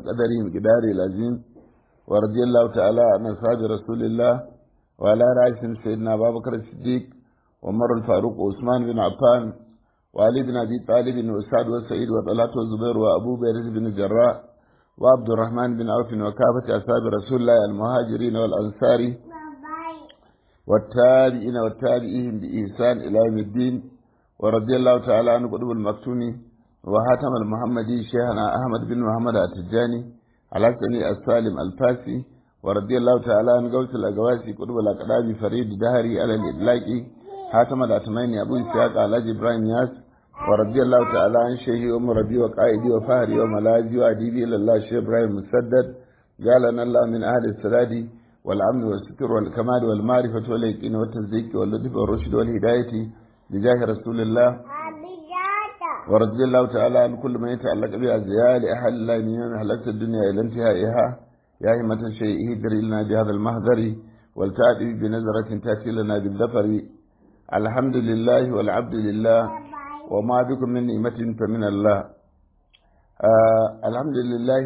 وقدره مقدار العظيم ورضي الله تعالى عن أصحاب رسول الله وعلى رأسهم سيدنا أبا بكر الصديق ومر الفاروق وعثمان بن عفان وعلي بن أبي طالب وسعد وسعيد وطلحة وزبير وأبو بيرز بن الجراء وعبد الرحمن بن عوف وكافة أصحاب رسول الله المهاجرين والأنصار والتابعين والتابعين بإحسان إلى يوم الدين ورضي الله تعالى عن قطب المكتومي وحاتم المحمدي شيخنا أحمد بن محمد التجاني على سني السالم الفاسي ورضي الله تعالى عن قوس الأقواسي قطب الأقدام فريد دهري على الإدلاقي حاتم الأتميني أبو إسحاق على إبراهيم ياس ورضي الله تعالى عن شيخي أم ربي وقائدي وفهري وملاذي وأديبي إلى الله شيخ إبراهيم مسدد جعلنا الله من أهل السداد والأمن والستر والكمال والمعرفة واليقين والتصديق واللطف والرشد والهداية بجاه رسول الله ورضي الله تعالى عن كل ما يتعلق بأزياء لأهل الله من يوم حلقت الدنيا إلى انتهائها يا همة شيء هدر لنا بهذا المهذر والتأتي بنظرة تأتي لنا بالذفر الحمد لله والعبد لله وما بكم من نعمة فمن الله آه الحمد لله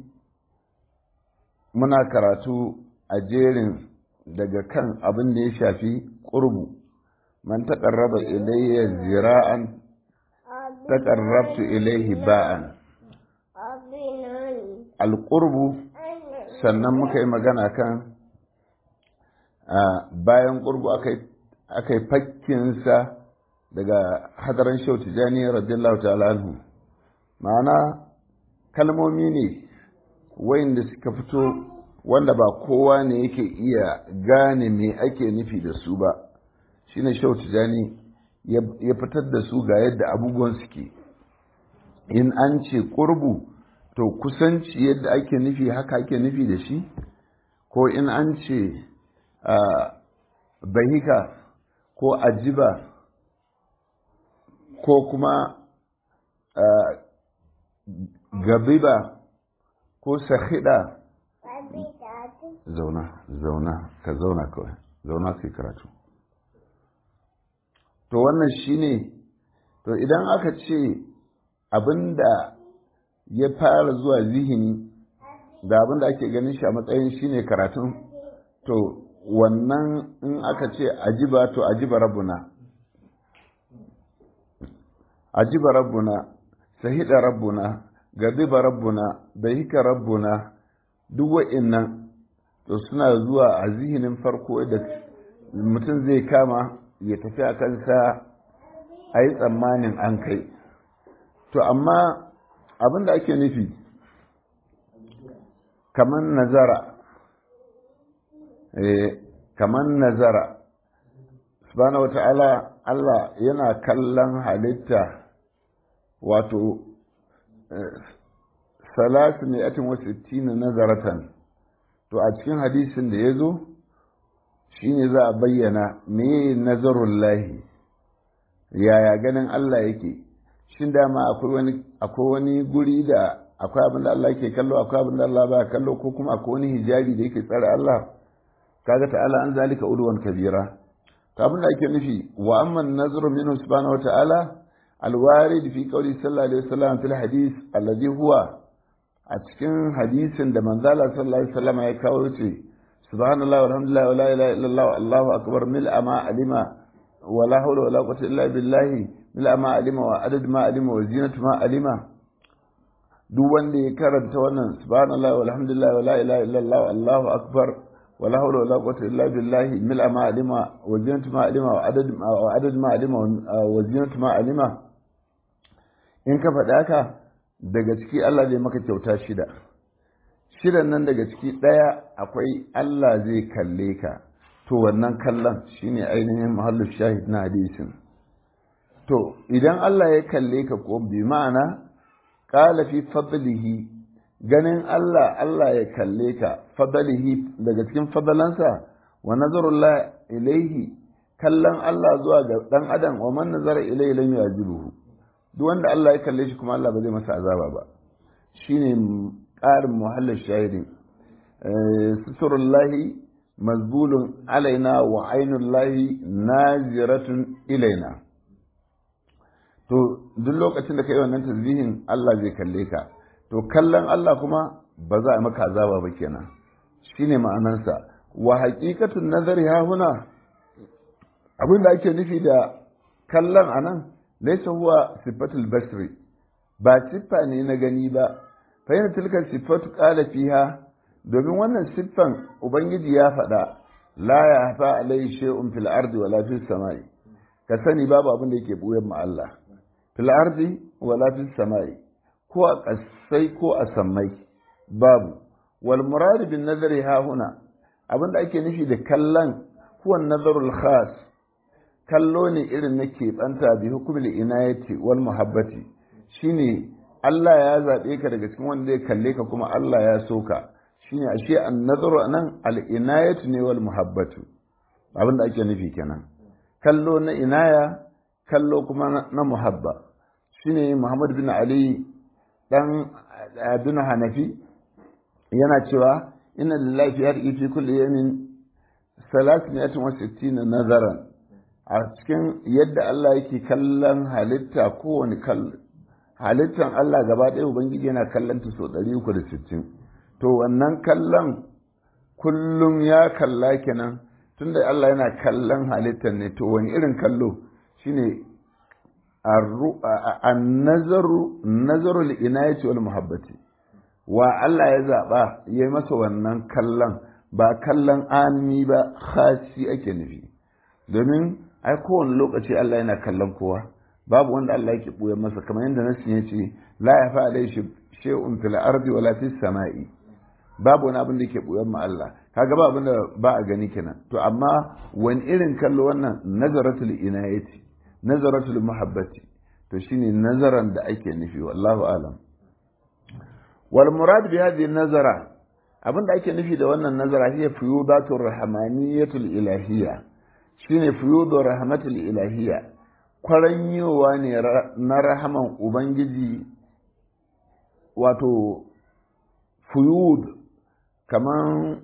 muna karatu a jerin daga kan abin da ya shafi ƙurbu man taƙarraba ilayya zira'an taƙarrabtu ilayhi ba'an alƙurbu sannan muka yi magana kan bayan ƙurbu aka yi fakkinsa daga hadaran shau tijani radiyallahu ta'ala anhu ma'ana kalmomi ne wayanda suka fito wanda ba kowa ne yake iya gane me ake nufi da su ba shine shau tijani ya fitar da su ga yadda abubuwan suke in an ce ƙurbu to kusanci yadda ake nufi haka ake nufi da shi ko in an ce bahika ko ajiba ko kuma gabiba ko sahida zauna zauna ka zauna kawai zauna kai karatu to wannan shine to idan aka ce abinda ya fara zuwa zihini da abinda ake ganin shi a matsayin shine karatun to wannan in aka ce ajiba to ajiba rabbuna ajiba rabbuna sahida rabbuna gadiba rabbuna bahika rabbuna duk wa'innan to suna zuwa a zihinin farko da mutum zai kama ya tafi a kansa a yi tsammanin an kai to amma abin da ake nufi kamar nazara kamar nazara subhanahu wa ta'ala Allah yana kallon halitta wato salasu ne atin wasu tina nazaratan to a cikin hadisin da ya zo shi ne za a bayyana me nazarun lahi yaya ganin Allah yake shin dama akwai wani guri da akwai abin da Allah yake kallo akwai abin da Allah ba kallo ko kuma akwai wani hijabi da yake tsare Allah kaga ta'ala an zalika udwan kabira to abin da ake nufi wa amman nazru minhu subhanahu wa ta'ala alwarid fi qawli sallallahu alaihi wasallam fil hadith alladhi huwa a cikin hadisin da manzala sallallahu alaihi wasallam ya kawo ce subhanallahi walhamdulillahi wala ilaha illallah allahu akbar mil ama alima wala hawla wala quwwata illa billah mil ama alima wa adad ma alima wa zinatu ma alima duk wanda ya karanta wannan subhanallahi walhamdulillahi wala ilaha illallah allahu akbar wala hawla wala quwwata illa billah mil ama alima wa zinatu ma alima wa adad wa adad ma alima wa zinatu ma alima in ka faɗa haka daga ciki Allah zai maka kyauta shida shidan nan daga ciki ɗaya akwai Allah zai kalle ka to wannan kallon shine ainihin mahallin shahid na hadisin to idan Allah ya kalle ka ko bi ma'ana qala fi fadlihi ganin Allah Allah ya kalle ka fadlihi daga cikin fadalansa wa nazarullah ilaihi kallon Allah zuwa ga dan adam wa man nazara ilaihi lam yajibuhu duk wanda Allah ya kalle shi kuma Allah ba zai masa azaba ba shine ƙarin muhallin shahidin suturullahi mazbulun alaina wa ainullahi naziratun ilaina to duk lokacin da ka yi wannan tasbihin Allah zai kalle ka to kallon Allah kuma ba za a maka azaba ba kenan shine ma'anansa wa haqiqatun nazari ha huna abin da ake nufi da kallon anan laysa huwa sifatul basri ba siffa ne na gani ba fa yana tilka sifatu qala fiha domin wannan siffan ubangiji ya faɗa la ya hafa alai shay'un fil ardi wala fis samai ka sani babu abin da yake buyan ma Allah fil ardi wala fis samai ko a kasai ko a sammai babu wal murad bin nazari ha huna abin da ake nufi da kallon huwa nazarul khas kallo ne irin na keɓanta bi hukumul inayati wal muhabbati shine Allah ya zaɓe ka daga cikin wanda zai kalle ka kuma Allah ya so ka shine ashe an nazaru anan al inayatu ne wal muhabbatu abin da ake nufi kenan kallo na inaya kallo kuma na muhabba shine Muhammad bin Ali dan bin Hanafi yana cewa inna lillahi fi fi kulli yawmin 360 nazaran a cikin yadda Allah yake kallon halitta kowane kallo halittan Allah gaba ɗaya Ubangiji yana kallon ta sau 360 to wannan kallon kullum ya kalla kenan tunda Allah yana kallon halittan ne to wani irin kallo shine an-nazaru nazaru al-inayati wal muhabbati wa Allah ya zaba yayi masa wannan kallon ba kallon ami ba khasi ake nufi domin ai kowane lokaci Allah yana kallon kowa babu wanda Allah yake buye masa kamar yadda nasin ya ce la ya fa alai shay'un fil ardi wala fis sama'i babu wani abin da yake buye ma Allah kaga ba abin da ba a gani kenan to amma wani irin kallo wannan nazaratul inayati nazaratul muhabbati to shine nazaran da ake nufi wallahu alam wal murad bi hadhihi nazara abin da ake nufi da wannan nazara hiya fuyudatur rahmaniyatul ilahiyya shine fuyudur rahmatul ilahiyya kwaranyowa ne na rahaman ubangiji wato fuyud kaman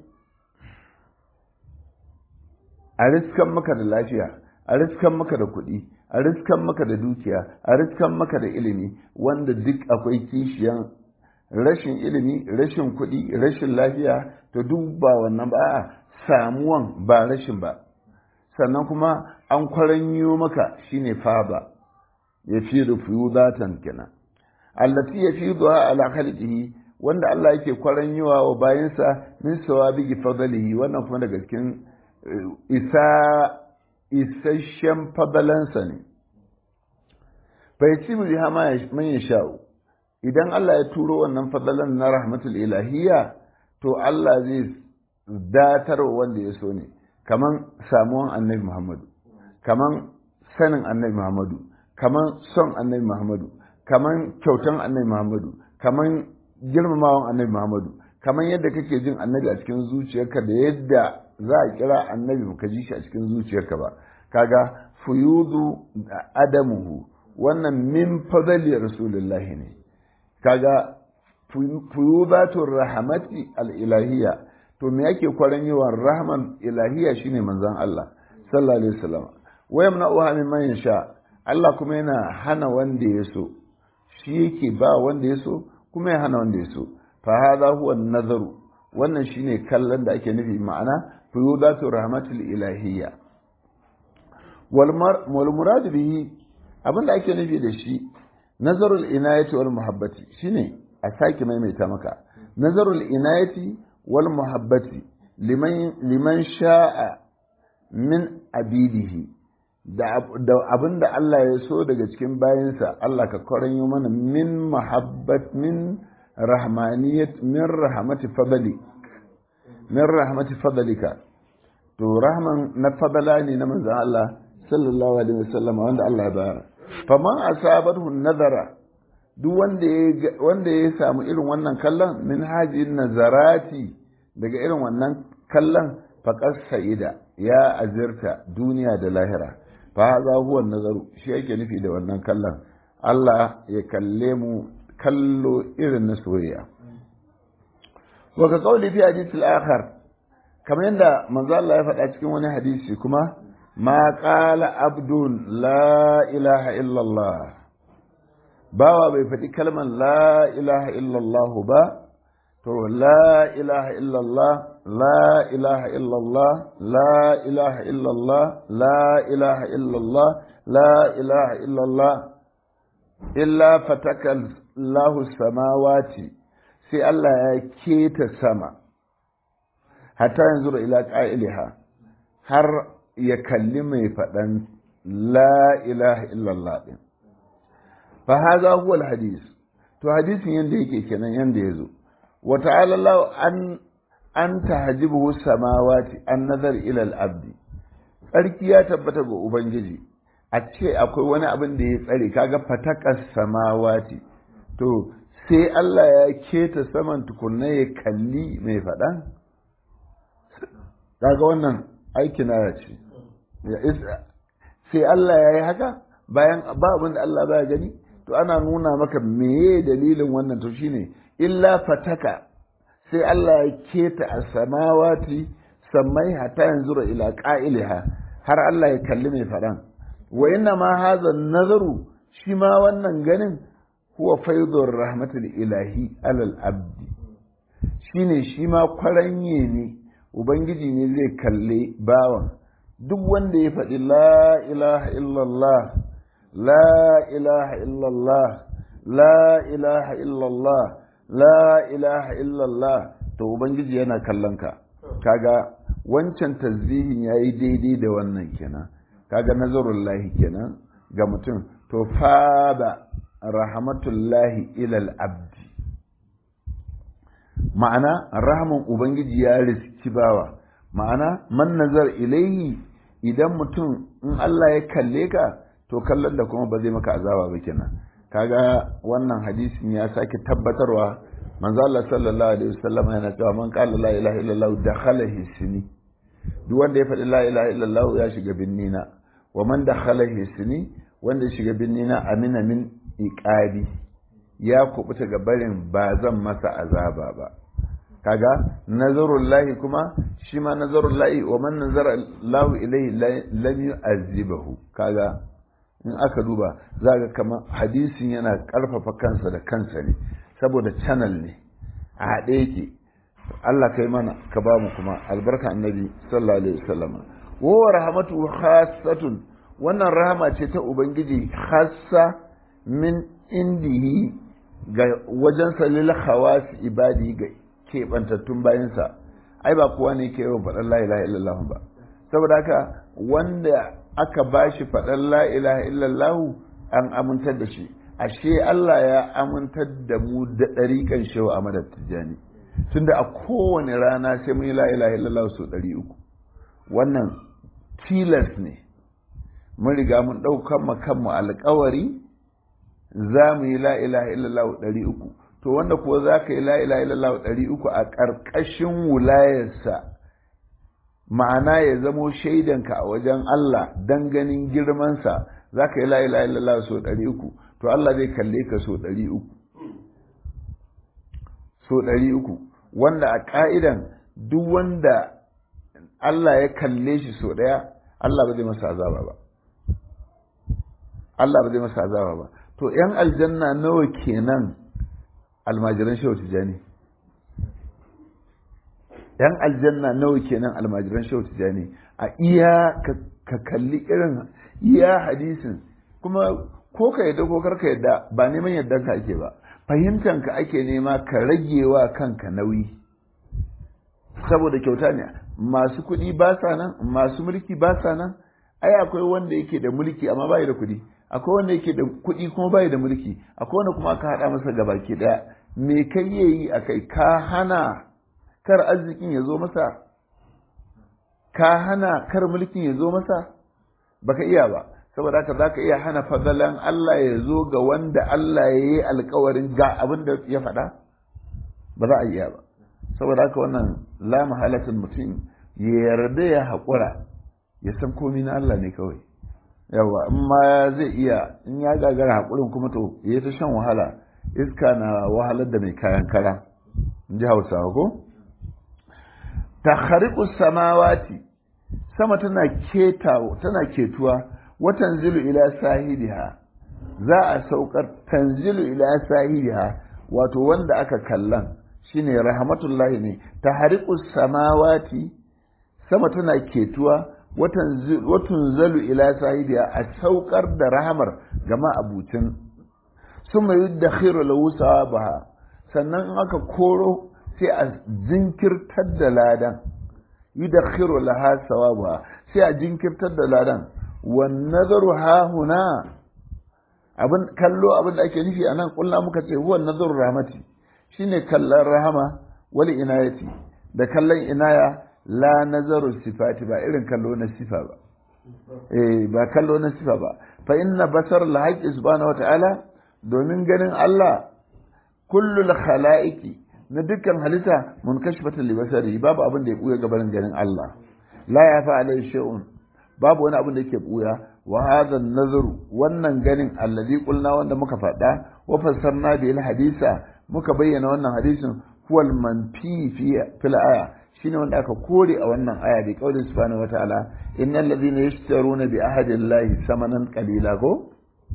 a riskan maka da lafiya a riskan maka da kuɗi a riskan maka da dukiya a riskan maka da ilimi wanda duk akwai kishiyan rashin ilimi rashin kuɗi rashin lafiya to duk ba wannan ba a samuwan ba rashin ba sannan kuma an kwaranyo maka shine faba ya fi rufu zatan kenan allati ya fi zuwa ala khalqihi wanda Allah yake kwaranyowa wa bayansa min sawabi fadlihi wannan kuma daga cikin isa isasshen fadalansa ne bai ci mu biha man ya sha'u idan Allah ya turo wannan fadalan na rahmatul ilahiyya to Allah zai datarwa wanda ya so ne kaman samuwan annabi Muhammadu kaman sanin annabi Muhammadu kaman son annabi Muhammadu kaman kyautan annabi Muhammadu kaman girmamawan annabi Muhammadu kaman yadda kake jin annabi a cikin zuciyarka da yadda za a kira annabi baka ji shi a cikin zuciyarka ba kaga fuyudu adamuhu wannan min fadali rasulullahi ne kaga fuyudatur rahmati al-ilahiyya to me yake kwaran yawan rahman ilahiyya shine manzon Allah sallallahu alaihi wasallam wa yamna'uha mimman yasha Allah kuma yana hana wanda ya so shi yake ba wanda ya so kuma ya hana wanda ya so fa hadha huwa nazaru wannan shine kallon da ake nufi ma'ana fuyudatu rahmatul ilahiyya wal murad bihi abinda ake nufi da shi nazarul inayati wal muhabbati shine a sake maimaita maka nazarul inayati wal muhabbati liman liman sha'a min abidihi da abinda Allah ya so daga cikin bayansa Allah ka kwaranyo mana min muhabbat min rahmaniyat min rahmati fadli min rahmati fadlika to rahman na fadala ne na manzon Allah sallallahu alaihi wasallam wanda Allah ya bayar faman asabathu nazara duk wanda ya wanda ya samu irin wannan kallon min hajin nazarati daga irin wannan kallon faqas sa'ida ya azirta duniya da lahira fa hadha huwa nazaru shi yake nufi da wannan kallon Allah ya kalle mu kallo irin na soyayya wa ka qawli fi hadith al-akhar kamar yadda manzo Allah ya faɗa cikin wani hadisi kuma ma qala abdun la ilaha illallah bawa bai faɗi kalmar la ilaha illallah ba to la ilaha illallah la ilaha illallah la ilaha illallah la ilaha illallah la ilaha illallah illa fatakal lahu samawati sai Allah ya keta sama hatta yanzu da ila ƙa'iliha har ya kalli mai faɗan la ilaha illallah ɗin fa haza huwa hadis to hadisin yanda yake kenan yanda ya zo wa ta'ala Allah an an tahjibuhu samawati an nazar ila al-abdi tsarki ya tabbata ga ubangiji a ce akwai wani abin da ya tsare kaga fatakas samawati to sai Allah ya keta saman tukunna ya kalli mai faɗan kaga wannan aiki na ce sai Allah ya yi haka bayan ba abin da Allah baya gani to ana nuna maka meye dalilin wannan to shine illa fataka sai Allah ya keta a samawati sammai hata yanzu ila qa'iliha har Allah ya kalli mai faɗan wa inna ma hadha nazaru shi ma wannan ganin huwa faidur rahmatul ilahi alal abdi shine shi ma kwaranye ne ubangiji ne zai kalle bawan duk wanda ya faɗi la ilaha illallah la ilaha illallah la ilaha illallah la ilaha illallah to ubangiji yana kallon ka kaga wancan tasbihin yayi daidai da wannan kenan kaga nazarullahi kenan ga mutum to fada rahmatullahi ilal abdi ma'ana rahman ubangiji ya riski bawa ma'ana man nazar ilaihi idan mutum in Allah ya kalle ka to kallon da kuma ba zai maka azaba ba kenan kaga wannan hadisin ya sake tabbatarwa manzo Allah sallallahu alaihi wasallam yana cewa man qala la ilaha illallah dakhala hisni duk wanda ya faɗi la ilaha illallah ya shiga binnina wa man dakhala hisni wanda ya shiga binnina amina min iqabi ya kubuta ga barin ba zan masa azaba ba kaga nazarullahi kuma shi ma nazarullahi wa man nazara lahu ilayhi lam yu'azzibahu kaga in aka duba za ga kamar hadisin yana karfafa kansa da kansa ne saboda channel ne a haɗe yake Allah kai mana ka ba mu kuma albarka annabi sallallahu alaihi wasallam wa rahmatu khassatun wannan rahama ce ta ubangiji khassa min indihi ga wajen salil khawas ibadi ga keɓantattun bayansa ai ba kowa ne ke yawan faɗan la ilaha illallah ba saboda haka wanda aka ba shi faɗan la ilaha illallah an amintar da shi ashe Allah ya amintar da mu da ɗariƙan shehu a madar tijjani tunda a kowane rana sai mun yi la ilaha illallah sau ɗari uku wannan tilas ne mun riga mun ɗaukan kanmu alƙawari za mu yi la ilaha illallah ɗari uku to wanda kuwa za ka yi la ilaha illallah ɗari uku a ƙarƙashin wulayarsa ma'ana ya zamo shaidanka a wajen Allah dan ganin girmansa za ka yi la ilaha illallah sau ɗari uku to Allah zai kalle ka sau ɗari uku sau ɗari uku wanda a ƙa'idan duk wanda Allah ya kalle shi sau ɗaya Allah ba zai masa azaba ba Allah ba zai masa azaba ba to ‘yan aljanna nawa kenan almajiran shehu tijani ‘yan aljanna nawa kenan almajiran shehu tijani a iya ka kalli irin iya hadisin kuma ko ka yadda ko karka yadda ba neman yadda ka ake ba fahimtan ka ake nema ka rage wa kanka nauyi saboda kyauta ne masu kuɗi ba sa nan masu mulki ba sa nan ai akwai wanda yake da mulki amma bai da kuɗi akwai wanda yake da kuɗi kuma bai da mulki akwai wanda kuma aka haɗa masa gabaki ɗaya me kai yayi a kai ka hana kar arzikin ya zo masa ka hana kar mulkin ya zo masa baka iya ba saboda haka zaka iya hana fadalan Allah ya zo ga wanda Allah ya yi alkawarin ga abin da ya faɗa ba za a iya ba saboda haka wannan la mahalatin mutum ya yarda ya haƙura ya san komi na Allah ne kawai yawa in ma zai iya in ya gagara haƙurin kuma to ya ta shan wahala iska na wahalar da mai kayan kara in ji hausawa ko ta samawati sama tana ketawa tana ketuwa watan zilu ila sahidiha za a saukar tanzilu ila sahidiha wato wanda aka kallan shine rahmatullahi ne tahriqu samawati sama tana ketuwa watan zalu ila sahibiya a saukar da rahamar gama abucin sun mai da khiru lahu sawabaha sannan in aka koro sai a jinkirtar da ladan yi da khiru laha sawabaha sai a jinkirtar da ladan wan nazaru ha huna abin kallo abin da ake nufi anan kullu muka ce huwa nazaru rahmati shine kallon rahama wali inayati da kallon inaya la nazaru sifati ba irin kallo na sifa ba eh ba kallo na sifa ba fa inna basar al-haqqi subhanahu wa ta'ala domin ganin Allah kullul khalaiqi na dukkan halitta munkashifatan li basari babu abin da ya buya gabanin ganin Allah la ya fa alai shay'un babu wani abin da yake buya wa hadha nazaru wannan ganin allazi qulna wanda muka faɗa wa fassarna bil hadisa muka bayyana wannan hadisin huwal manfi fi fil aya shine wanda aka kore a wannan aya bi qaulin subhanahu wataala innal ladhina yashtaruna bi ahadillahi samanan qalila ko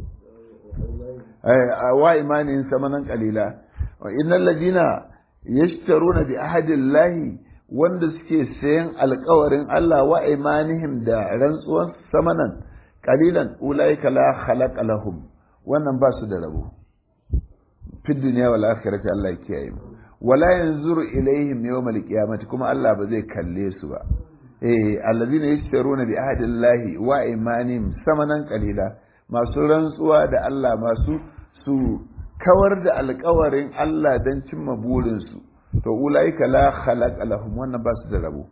wa imanin samanan qalila wa innal ladhina yashtaruna bi ahadillahi wanda suke sayan alkawarin Allah wa imanihim da rantsuwan samanan qalilan ulaika la khalaqa lahum wannan ba su da rabo fi duniya wal akhirati Allah ya kiyaye mu wala yanzuru ilaihim yawmal qiyamati kuma Allah ba zai kalle su ba eh allazina yashtaruna bi ahdillahi wa imanihim samanan qalila masu rantsuwa da Allah masu su kawar da alkawarin Allah don cimma burinsu to ulaika la khalaqa lahum wannan ba su da rabo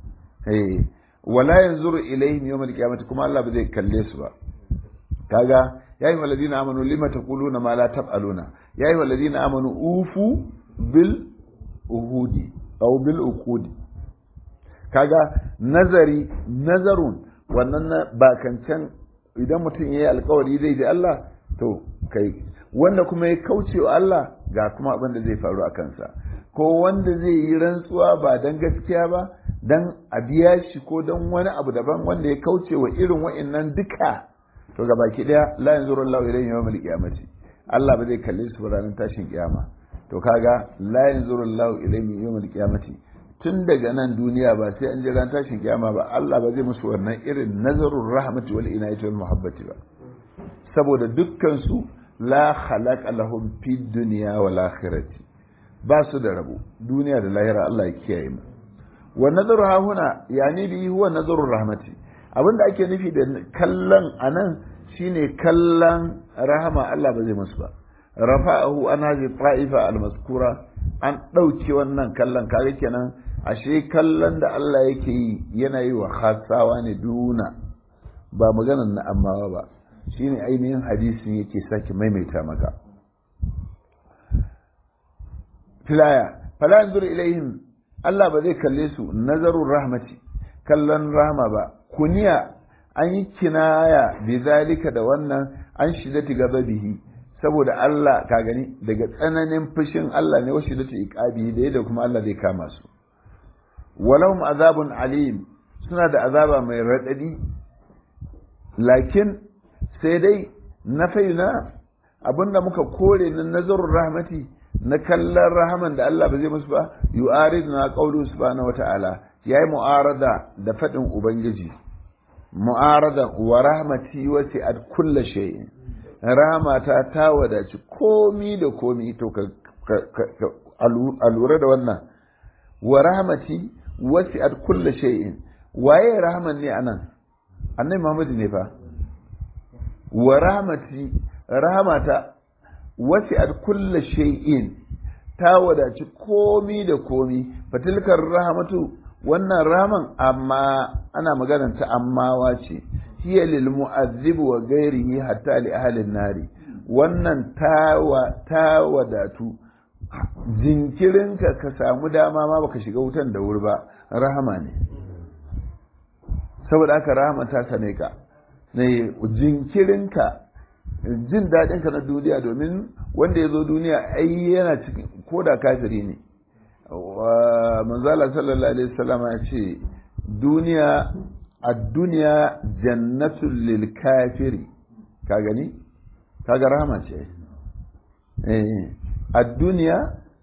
eh wala yanzuru ilaihim yawmal qiyamati kuma Allah ba zai kalle su ba kaga ya yi walladina amanu lima taquluna ma la taf'aluna ya yi walladina amanu ufu bil uhudi aw bil uqudi kaga nazari nazarun wannan na bakancan idan mutum yayi alkawari zai da Allah to kai wanda kuma ya kauce wa Allah ga kuma abin da zai faru a kansa ko wanda zai yi rantsuwa ba dan gaskiya ba dan a biya shi ko dan wani abu daban wanda ya kauce wa irin wa'annan duka to ga baki daya la yanzuru Allahu ilayhi yawmal qiyamati Allah ba zai kalle su ranar tashin kiyama to kaga la yanzuru Allahu ilayhi yawmal qiyamati tun daga nan duniya ba sai an je ran tashin kiyama ba Allah ba zai musu wannan irin nazarur rahmati wal inayati wal muhabbati ba saboda dukkan su la khalaqa lahum fid dunya wal akhirati ba su da rabo duniya da lahira Allah ya kiyaye mu wa nazaru ha huna yani bi huwa nazarur rahmati abinda ake nufi da kallon anan shine kallon rahama Allah ba zai musu ba rafa'ahu an hazi ta'ifa al-mazkura an ɗauke wannan kallon kaga kenan ashe kallon da Allah yake yi yana yi wa khasawa ne duna ba maganar na amma ba shine ainihin hadisin yake sake maimaita maka filaya fala yanzur ilaihim Allah ba zai kalle su nazarur rahmati kallon rahma ba kuniya an yi kinaya bi zalika da wannan an shidati gababihi saboda Allah ka gani daga tsananin fushin Allah ne washi da ta iqabi da yadda kuma Allah zai kama su walahum azabun alim suna da azaba mai radadi lakin sai dai na faina abinda muka kore na nazarur rahmati na kallon rahaman da Allah ba zai musu ba yu'ariduna qawlu subhanahu wata'ala yayi mu'arada da fadin ubangiji mu'arada wa rahmati wasi'at kulli shay'in rahmata ta wadaci komi da komi to ka a lura da wannan wa rahmati wasi'at kulli shay'in waye rahman ne anan annabi Muhammad ne fa wa rahmati rahmata wasi'at kulli shay'in ta wadaci komi da komi fatilkar rahmatu wannan raman amma ana maganar ta ammawa ce hiya lil mu'azzib wa ghairihi hatta li ahli nari wannan ta wadatu jinkirinka ka samu dama ma baka shiga wutan da wuri ba rahama ne saboda haka rahama ta sane ka ne jinkirinka jin daɗinka na duniya domin wanda ya zo duniya ai yana cikin ko da kafiri ne manzala sallallahu alaihi wasallam ya ce duniya a duniya jannatul lil kafiri ka gani kaga rahama ce eh a duniya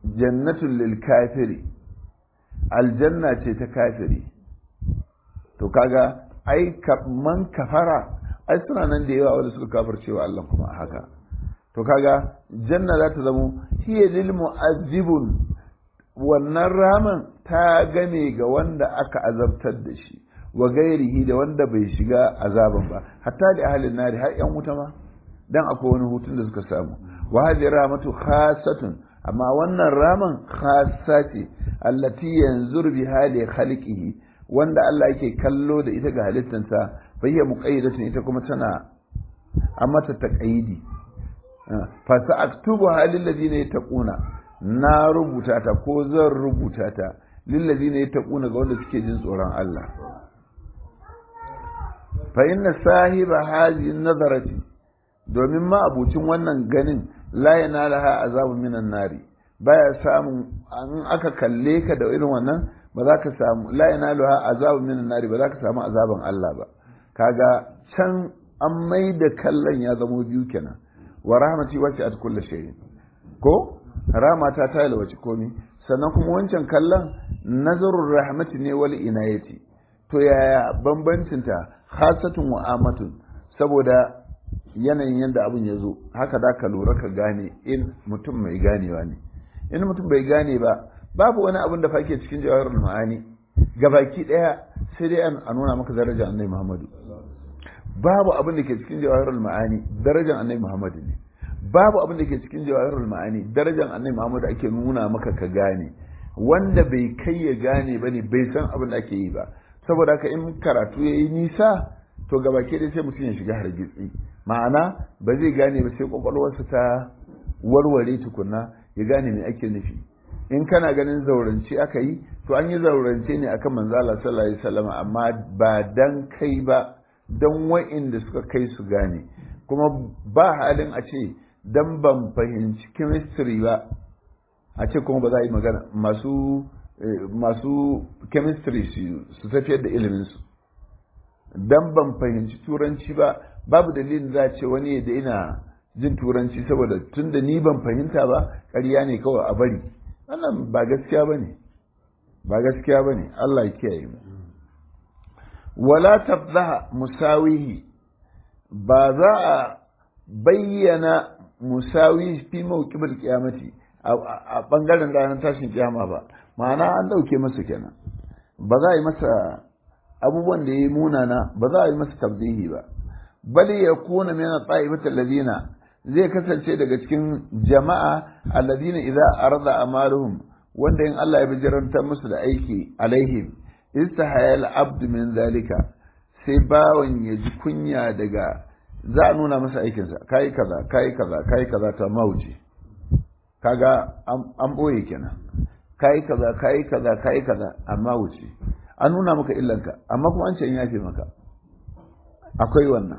jannatul lil kafiri aljanna ce ta kafiri to kaga ai man kafara ai suna nan da yawa wanda suka kafircewa Allah kuma haka to kaga janna za ta zamo hiya lil mu'azzibun wannan raman ta game ga wanda aka azabtar da shi wa gairihi da wanda bai shiga azaban ba hatta da ahalin nari har yan wuta ma dan akwai wani hutun da suka samu wa hadhihi rahmatu khassatun amma wannan raman khassa ce allati yanzur bi hali khalqihi wanda Allah yake kallo da ita ga halittansa fa hiya muqayyidatun ita kuma tana amma ta taqayidi fa sa'aktubu halil ladina yattaquna na rubuta ta ko zan rubuta ta lil ladina yattaquna ga wanda suke jin tsoron Allah fa inna sahiba hadhihi nazarati domin ma abucin wannan ganin la yanalaha azabun minan nari baya samun an aka kalle ka da irin wannan ba za ka samu la yanaluha azabun minan nari ba za ka samu azaban Allah ba kaga can an mai da kallon ya zamo biyu kenan wa rahmati wacce at kulli shay'in ko rahmata ta yalwaci komi sannan kuma wancan kallon nazarur rahmati ne wal inayati to yaya bambancin ta khasatun wa amatun saboda yanayin yadda abin ya zo haka da ka lura ka gane in mutum mai ganewa ne in mutum bai gane ba babu wani abin da fake cikin jawaharul ma'ani gabaki daya sai dai a nuna maka darajar annabi muhammadu babu abin da ke cikin jawaharul ma'ani darajar annabi muhammadu ne babu abin da ke cikin jawaharul ma'ani darajar annabi muhammadu ake nuna maka ka gane wanda bai kai ya gane ba ne bai san abin da ake yi ba saboda haka in karatu ya yi nisa to gabaki dai sai mutum ya shiga hargitsi ma'ana ba zai gane ba sai kwakwalwarsa ta warware tukunna ya gane me ake nufi in kana ganin zaurance aka yi to an yi zaurance ne akan manzo Allah sallallahu alaihi wasallam amma ba dan kai ba dan wa'inda suka kai su gane kuma ba halin a ce dan ban fahimci chemistry ba a ce kuma ba za a yi magana masu masu chemistry su tafiyar da ilimin su dan ban fahimci turanci ba babu dalilin za a ce wani da ina jin turanci saboda tun da ni ban fahimta ba ƙarya ne kawai a bari wannan ba gaskiya ba ne ba gaskiya ba ne Allah ya kiyaye mu wala tafzaha musawihi ba za a bayyana musawi fi mawqibul qiyamati a bangaren ranar tashin kiyama ba ma'ana an dauke masa kenan ba za a yi masa abubuwan da ya yi munana ba za a yi masa tabzihi ba bali ya kuna min ta'ibati alladhina zai kasance daga cikin jama'a alladhina idza arada amaluhum wanda in Allah ya bijiranta musu da aiki alaihim istahayal abd min zalika sai bawan ya ji kunya daga za a nuna masa aikinsa kai kaza kai kaza kai kaza ta mauji kaga an boye kenan kai kaza kai kaza kai kaza amma wuce an nuna maka illanka amma kuma an ce in yafe maka akwai wannan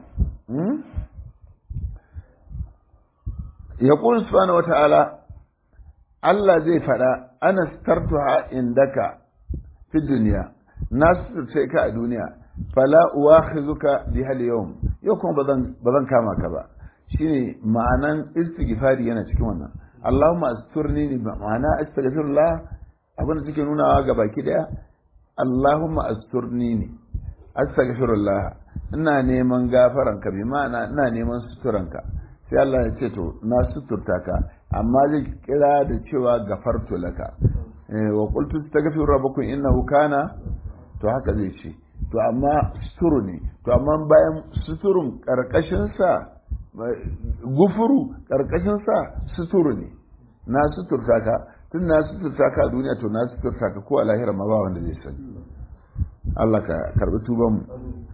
ya ƙun subhanahu wata'ala Allah zai faɗa ana startuha indaka fi duniya na sai ka a duniya fala uwakhizuka bi hal yawm yau kuma bazan bazan kama ka ba shine ma'anan istighfari yana cikin wannan Allahumma asturni ni ma'ana astaghfirullah abin da take nunawa ga baki daya Allahumma asturni ni astaghfirullah ina neman gafaran ka bi ma'ana ina neman suturanka sai Allah ya ce to na suturta ka amma zai kira da cewa gafartu laka wa qultu astaghfiru rabbakum innahu kana to haka zai ce to amma suturu ne to amma bayan suturun karkashin sa gufuru karkashin sa suturu ne na suturta ka tun na suturta ka a duniya to na suturta ka ko a lahira ma ba wanda zai sani Allah ka karbi tuban mu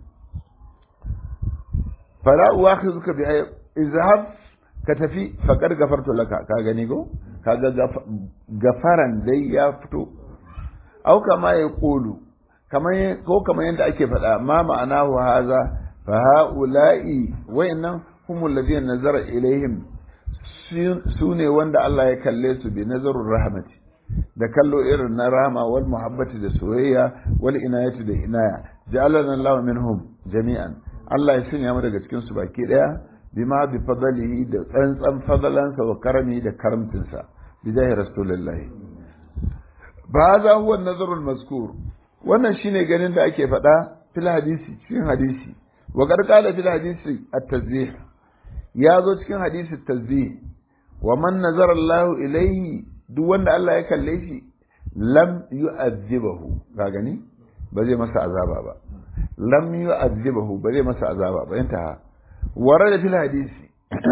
fala uwakhizuka bi izhab ka tafi faqad gafartu laka ka gani go kaga gafaran dai ya fito au kama ya kulu kamar ko kamar yadda ake faɗa ma ma'anahu haza fa haula'i wayannan humul ladina nazara ilaihim su ne wanda Allah ya kalle su bi nazarur rahmati da kallo irin na rahama wal muhabbati da soyayya wal inayati da inaya ja'alana Allah minhum jami'an Allah ya sanya mu daga cikin su baki daya bima bi fadlihi da tsantsan fadalansa wa karami da karamtinsa bijahi rasulullahi ba za huwa nazarul mazkur wannan shine ganin da ake faɗa fil hadisi cikin hadisi wa qala fil hadisi at-tazbih ya zo cikin hadisi at-tazbih wa man nazara Allah ilayhi duk wanda Allah ya kalle shi lam yu'azzibahu ka gani ba zai masa azaba ba lam yu'azzibahu ba zai masa azaba ba inta warada fil hadisi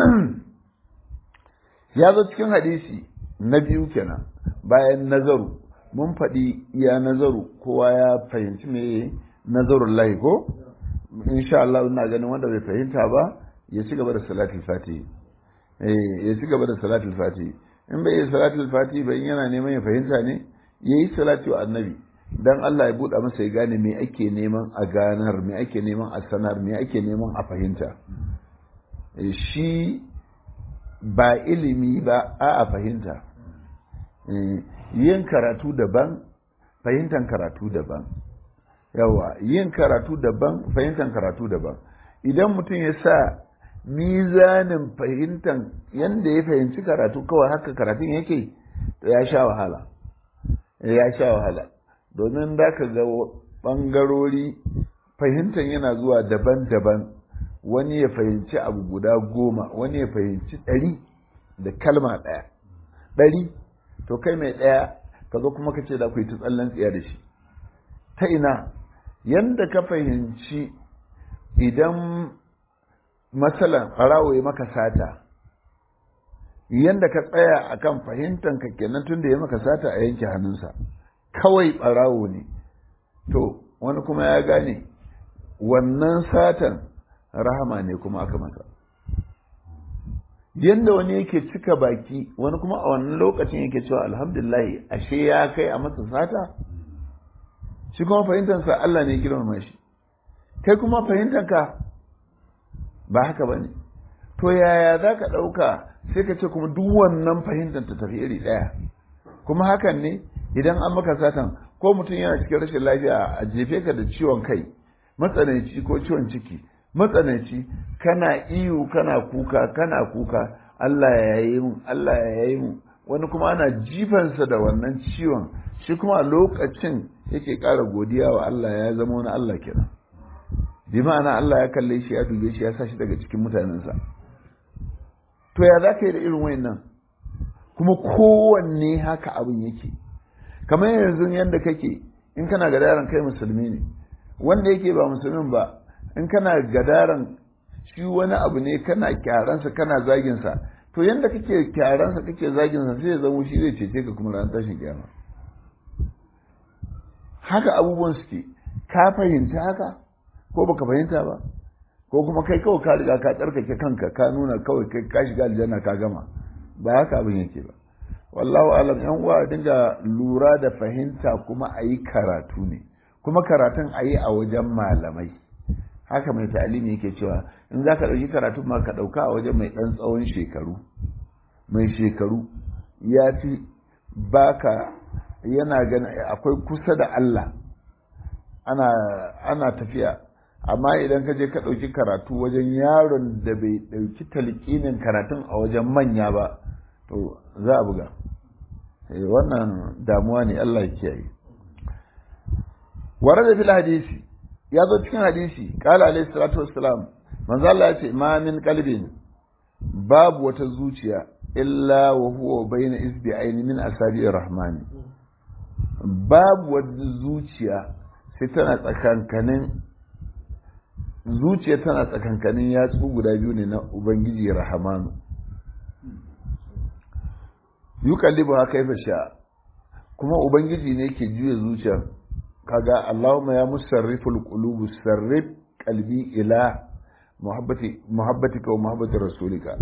ya zo cikin hadisi na biyu kenan bayan nazaru mun faɗi iya nazaru kowa ya fahimci me nazarun lahi ko insha Allah ina ganin wanda bai fahimta ba ya ci gaba da salatul fati eh ya ci gaba da salatul fati in bai yi salatul fati ba in yana neman ya fahimta ne yayi salatu annabi dan Allah ya buɗa masa ya gane me ake neman a ganar me ake neman a sanar me ake neman a fahimta shi ba ilimi ba a a fahimta yin karatu daban fahimtar karatu daban yawa yin karatu daban fahimtar karatu daban idan mutum ya sa mizanin fahimtar yadda ya fahimci karatu kawai haka karatun yake ya sha wahala ya sha wahala domin da ka ga ɓangarori fahimtar yana zuwa daban-daban wani ya fahimci abu guda goma wani ya fahimci ɗari da kalma ɗaya ɗari to kai mai ɗaya ka zo kuma ka ce da ku yi ta tsallan tsiya da shi ta ina yanda ka fahimci idan matsalan ɓarawo ya maka sata yanda ka tsaya akan fahimtan ka kenan tun da ya maka sata a yanke hannunsa kawai ɓarawo ne to wani kuma ya gane wannan satan rahama ne kuma aka masa yadda wani yake cika baki wani kuma a wannan lokacin yake cewa alhamdulillah ashe ya kai a masa sata shi kuma fahimtansa Allah ne girmama shi kai kuma fahimtanka ba haka ba ne to yaya za ka ɗauka sai ka ce kuma duk wannan fahimtar ta tafi iri ɗaya kuma hakan ne idan an maka satan ko mutum yana cikin rashin lafiya a jefe ka da ciwon kai matsanaici ko ciwon ciki matsananci kana iyo kana kuka kana kuka Allah ya yi mu Allah ya yi mu wani kuma ana jifansa da wannan ciwon shi kuma a lokacin yake ƙara godiya wa Allah ya zama wani Allah kenan bi ma'ana Allah ya kalle shi ya dube shi ya sa shi daga cikin mutanensa to ya za ka yi da irin wayannan kuma kowanne haka abin yake kamar yanzu yadda kake in kana gadaran kai musulmi ne wanda yake ba musulmin ba in kana gadaran shi wani abu ne kana kyaransa kana zaginsa to yadda kake kyaransa kake zaginsa sai ya zama shi zai cece ka kuma ran tashin kiyama haka abubuwan suke ka fahimta haka ko baka fahimta ba ko kuma kai kawai ka riga ka tsarkake kanka ka nuna kawai kai ka shiga aljanna ka gama ba haka abin yake ba wallahu alam yan uwa dinga lura da fahimta kuma a yi karatu ne kuma karatun a yi a wajen malamai haka mai ta'alimi yake cewa in za ka ɗauki karatu ma ka ɗauka a wajen mai ɗan tsawon shekaru mai shekaru ya fi baka yana gani akwai kusa da Allah ana, ana tafiya amma idan ka je ka ɗauki karatu wajen yaron da bai ɗauki talƙinin karatun a wajen manya ba to za a buga wannan damuwa ne Allah ya kiyaye ware da fil hadisi ya zo cikin hadisi kala alayhi salatu wassalam manzo Allah ya ce ma min qalbin babu wata zuciya illa wa huwa bayna isbi'ain min asabi'ir rahman babu wata zuciya sai tana tsakankanin zuciya tana tsakankanin yatsu guda biyu ne na ubangiji rahmanu yukallibu ha kaifa sha kuma ubangiji ne ke juya zuciyar kaga Allahumma ya musarriful qulubu sarrif qalbi ila muhabbati muhabbatika wa muhabbati rasulika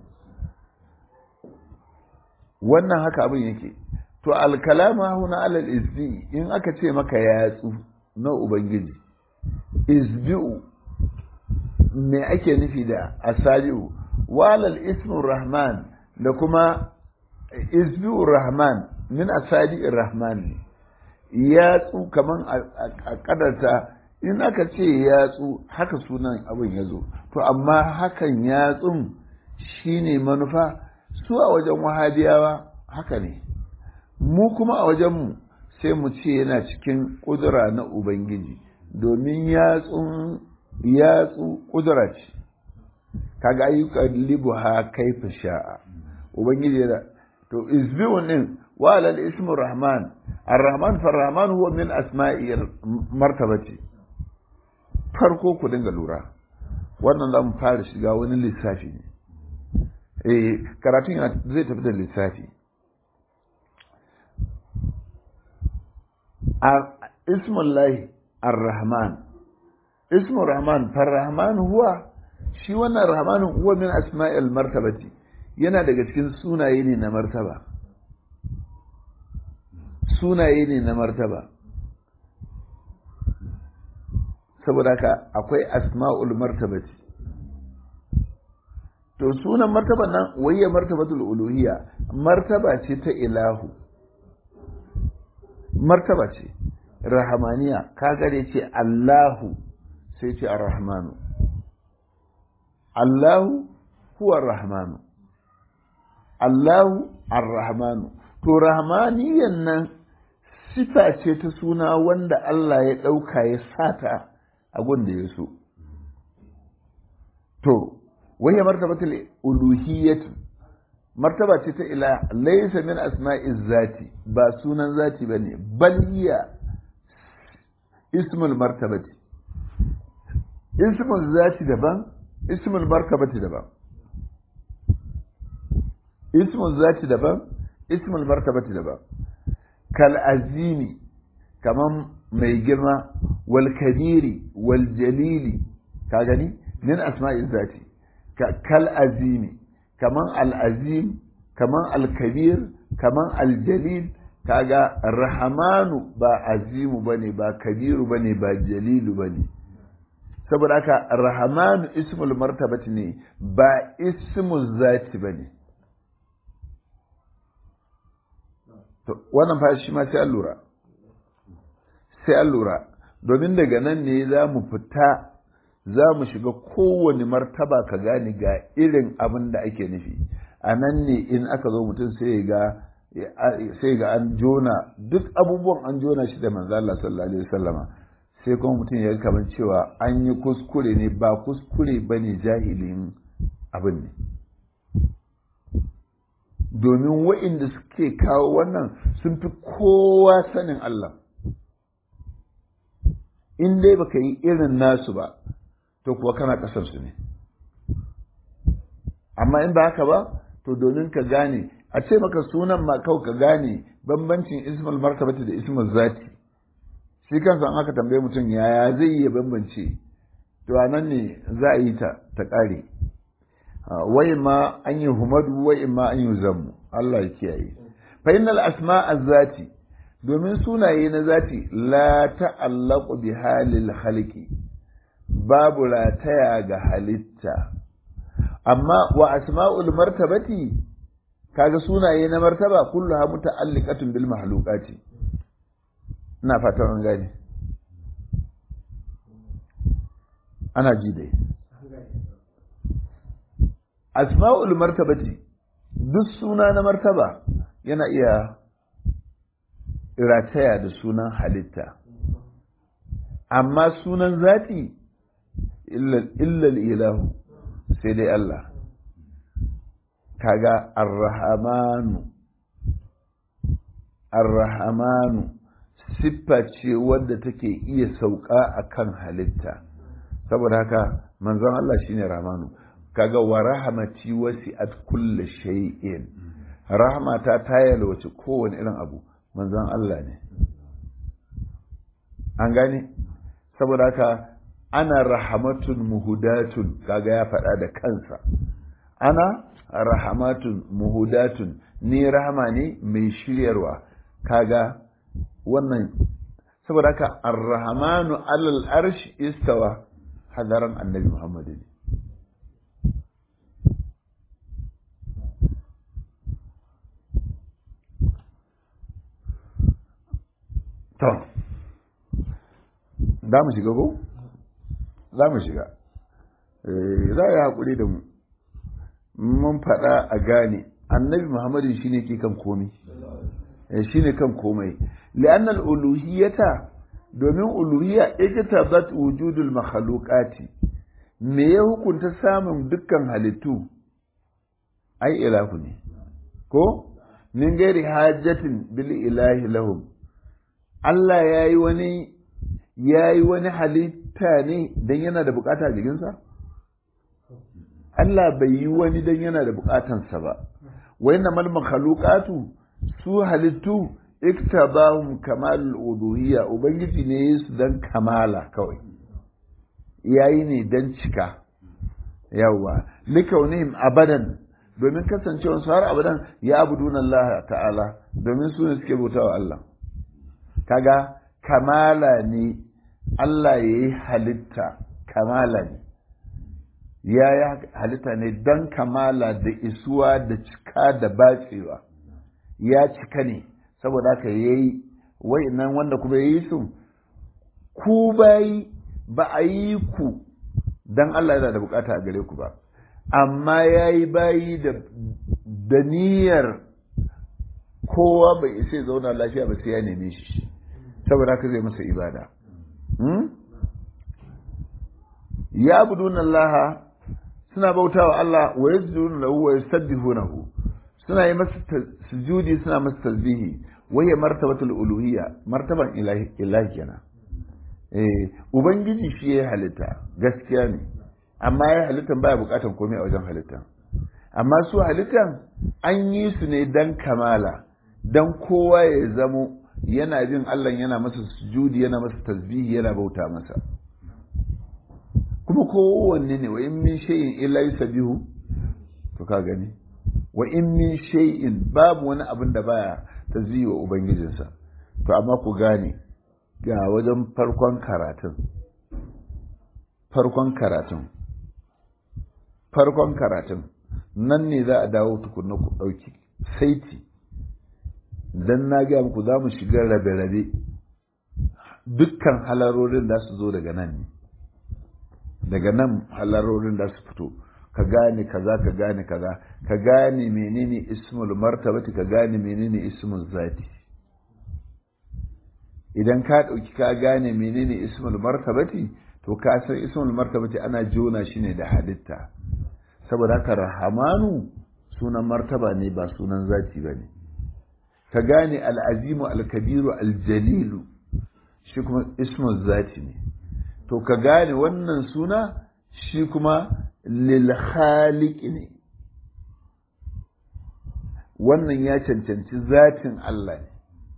wannan haka abin yake to alkalama huna alal izbi in aka ce maka yatsu na ubangiji izbi'u me ake nufi da asabi'u walal ismur rahman da kuma izbi'ur rahman min asabi'ir rahman yatsu kaman a kadarta in aka ce yatsu haka sunan abin ya zo to amma hakan yatsun shine manufa su a wajen wahabiyawa haka ne mu kuma a wajenmu sai mu ce yana cikin ƙudura na ubangiji domin yatsun yatsu ƙudura ce kaga ayyukan libu ha kaifa sha'a ubangiji da to isbi'un din wa alal ismu rahman ar-rahman fa rahman huwa min asma'i martabati farko ku dinga lura wannan za mu fara shiga wani lissafi ne eh karatun zai tafi da lissafi ismullahi ar-rahman ismu rahman farrahman huwa shi wannan rahman huwa min asma'il martabati yana daga cikin sunaye ne na martaba sunaye ne na martaba saboda haka akwai asma'ul martabati to sunan martaban nan wayya martabatul uluhiyya martaba ce ta ilahu martaba ce rahamaniya kaga da ce Allahu sai ce ar-rahmanu Allahu huwa ar-rahmanu Allahu ar-rahmanu to rahmaniyan nan sifa ce ta suna wanda Allah ya ɗauka ya sata a da ya so to wani martabatul uluhiyyatu martaba ce ta ila laysa min asma'iz zati ba sunan zati bane bal hiya ismul martabati ismul zati daban ismul martabati daban ismul zati daban ismul martabati daban kal azimi kaman mai girma wal kabiri wal jalili ka gani min asma'iz zati kal azimi kaman al azim kaman al kabir kaman al jalil kaga rahamanu ba azimu bane ba kabiru bane ba jalilu bane saboda haka rahamanu ismul martabati ne ba ismul zati bane to wannan fa shi ma sai an lura sai an lura domin daga nan ne za mu fita za mu shiga kowane martaba ka gane ga irin abin da ake nufi a nan ne in aka zo mutum sai ga sai ga an jona duk abubuwan an jona shi da manzo Allah sallallahu alaihi wasallama sai kuma mutum ya kamar cewa an yi kuskure ne ba kuskure bane jahilin abin ne domin wa'inda suke kawo wannan sun fi kowa sanin Allah in dai baka yi irin nasu ba to kuwa kana kasar su ne amma in ba haka ba to domin ka gane a ce maka sunan ma kawai ka gane bambancin ismul martabati da ismul zati shi kansa an aka tambaye mutum yaya zai iya bambance to a nan ne za a yi ta ta ƙare wai ma an yi humadu wai ma an yi zammu Allah ya kiyaye fa innal asma zati domin sunaye na zati la ta'allaqu bi halil khalqi babu rataya ga halitta amma wa asma'ul martabati kaga sunaye na martaba kulluha muta'alliqatun bil mahluqati ina fatan an gane ana ji dai asma'ul martabati duk suna na martaba yana iya rataya da sunan halitta amma sunan zati illal ilahu sai dai Allah kaga arrahamanu arrahamanu siffa ce wadda take iya sauka akan halitta saboda haka manzon Allah shine rahmanu kaga wa rahmati wasi'at kulli shay'in rahmata ta yalwace kowane irin abu manzon Allah ne an gane saboda haka ana rahamatun muhudatun kaga ya faɗa da kansa ana rahamatun muhudatun ni rahama ne mai shiryarwa kaga wannan saboda haka arrahmanu alal arsh istawa hadaran annabi muhammad ne to za mu shiga ko za mu shiga za a yi haƙuri da mu mun faɗa a gane annabi muhammadin shine ke kan komai shine kan komai li'annal uluhiyata domin uluhiyya iktabat wujudul makhluqati me ya hukunta samun dukkan halittu ai ilahu ne ko min gairi hajjatin bil ilahi lahum Allah yayi wani yayi wani halitta ne dan yana da bukata a jikinsa Allah bai yi wani dan yana da bukatansa ba wa inna mal makhluqatu su halittu iktabahum kamal uluhiyya ubangiji ne su dan kamala kawai yayi ne dan cika yawa likaunihim abadan domin kasancewar su har abadan ya abudun Allah ta'ala domin su ne suke bautawa Allah kaga kamala ne Allah ya yi halitta kamala ne ya yi halitta ne don kamala da isuwa da cika da batsewa ya cika ne saboda haka ya yi nan wanda kuma ya yi su ku bayi ba a yi ku don Allah yana da bukata a gare ku ba amma ya yi bayi da niyyar kowa bai isa zauna lafiya ba sai ya neme shi saboda haka zai masa ibada ya budun Allah suna bautawa Allah wa yasjuduna lahu wa yusabbihunahu suna yi masa sujudi suna masa tasbihi wa ya martabatul uluhiyya martaban ilahi ilahi kenan eh ubangiji shi ya halitta gaskiya ne amma ya halittan baya bukatan komai a wajen halittan amma su halittan an yi su ne dan kamala dan kowa ya zamo yana bin Allah yana masa sujudi yana masa tasbihi yana bauta masa kuma kowanne ne wa in min shay'in illa yusabbihu to ka gani wa in min shay'in babu wani abin da baya tasbihi wa ubangijinsa to amma ku gane ga wajen farkon karatun farkon karatun farkon karatun nan ne za a dawo tukunna ku ɗauki saiti dan na gaya muku za mu shiga rabe-rabe dukkan halarorin da su zo daga nan ne daga nan halarorin da su fito ka gane kaza ka gane kaza ka gane menene ismul martabati ka gane menene ismul zati idan ka ɗauki ka gane menene ismul martabati to ka san ismul martabati ana jona shi ne da halitta saboda haka rahamanu sunan martaba ne ba sunan zati ba ne ka gane al'azimu al-kabiru al-jalilu shi kuma ismul zati ne to ka gane wannan suna shi kuma lil ne wannan ya cancanci zatin Allah ne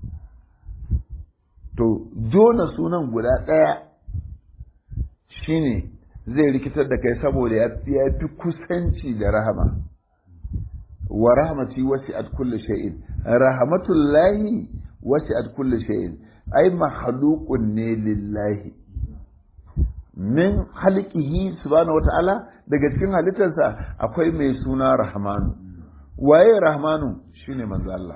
to jona sunan guda ɗaya shine zai rikitar da kai saboda ya fi kusanci da rahama wa rahmati wasi'at kulli shay'in rahmatullahi wasi'at kulli shay'in ai makhluqun ne lillahi min halqihi subhanahu wata'ala daga cikin halittarsa akwai mai suna rahmanu waye rahmanu shine manzo Allah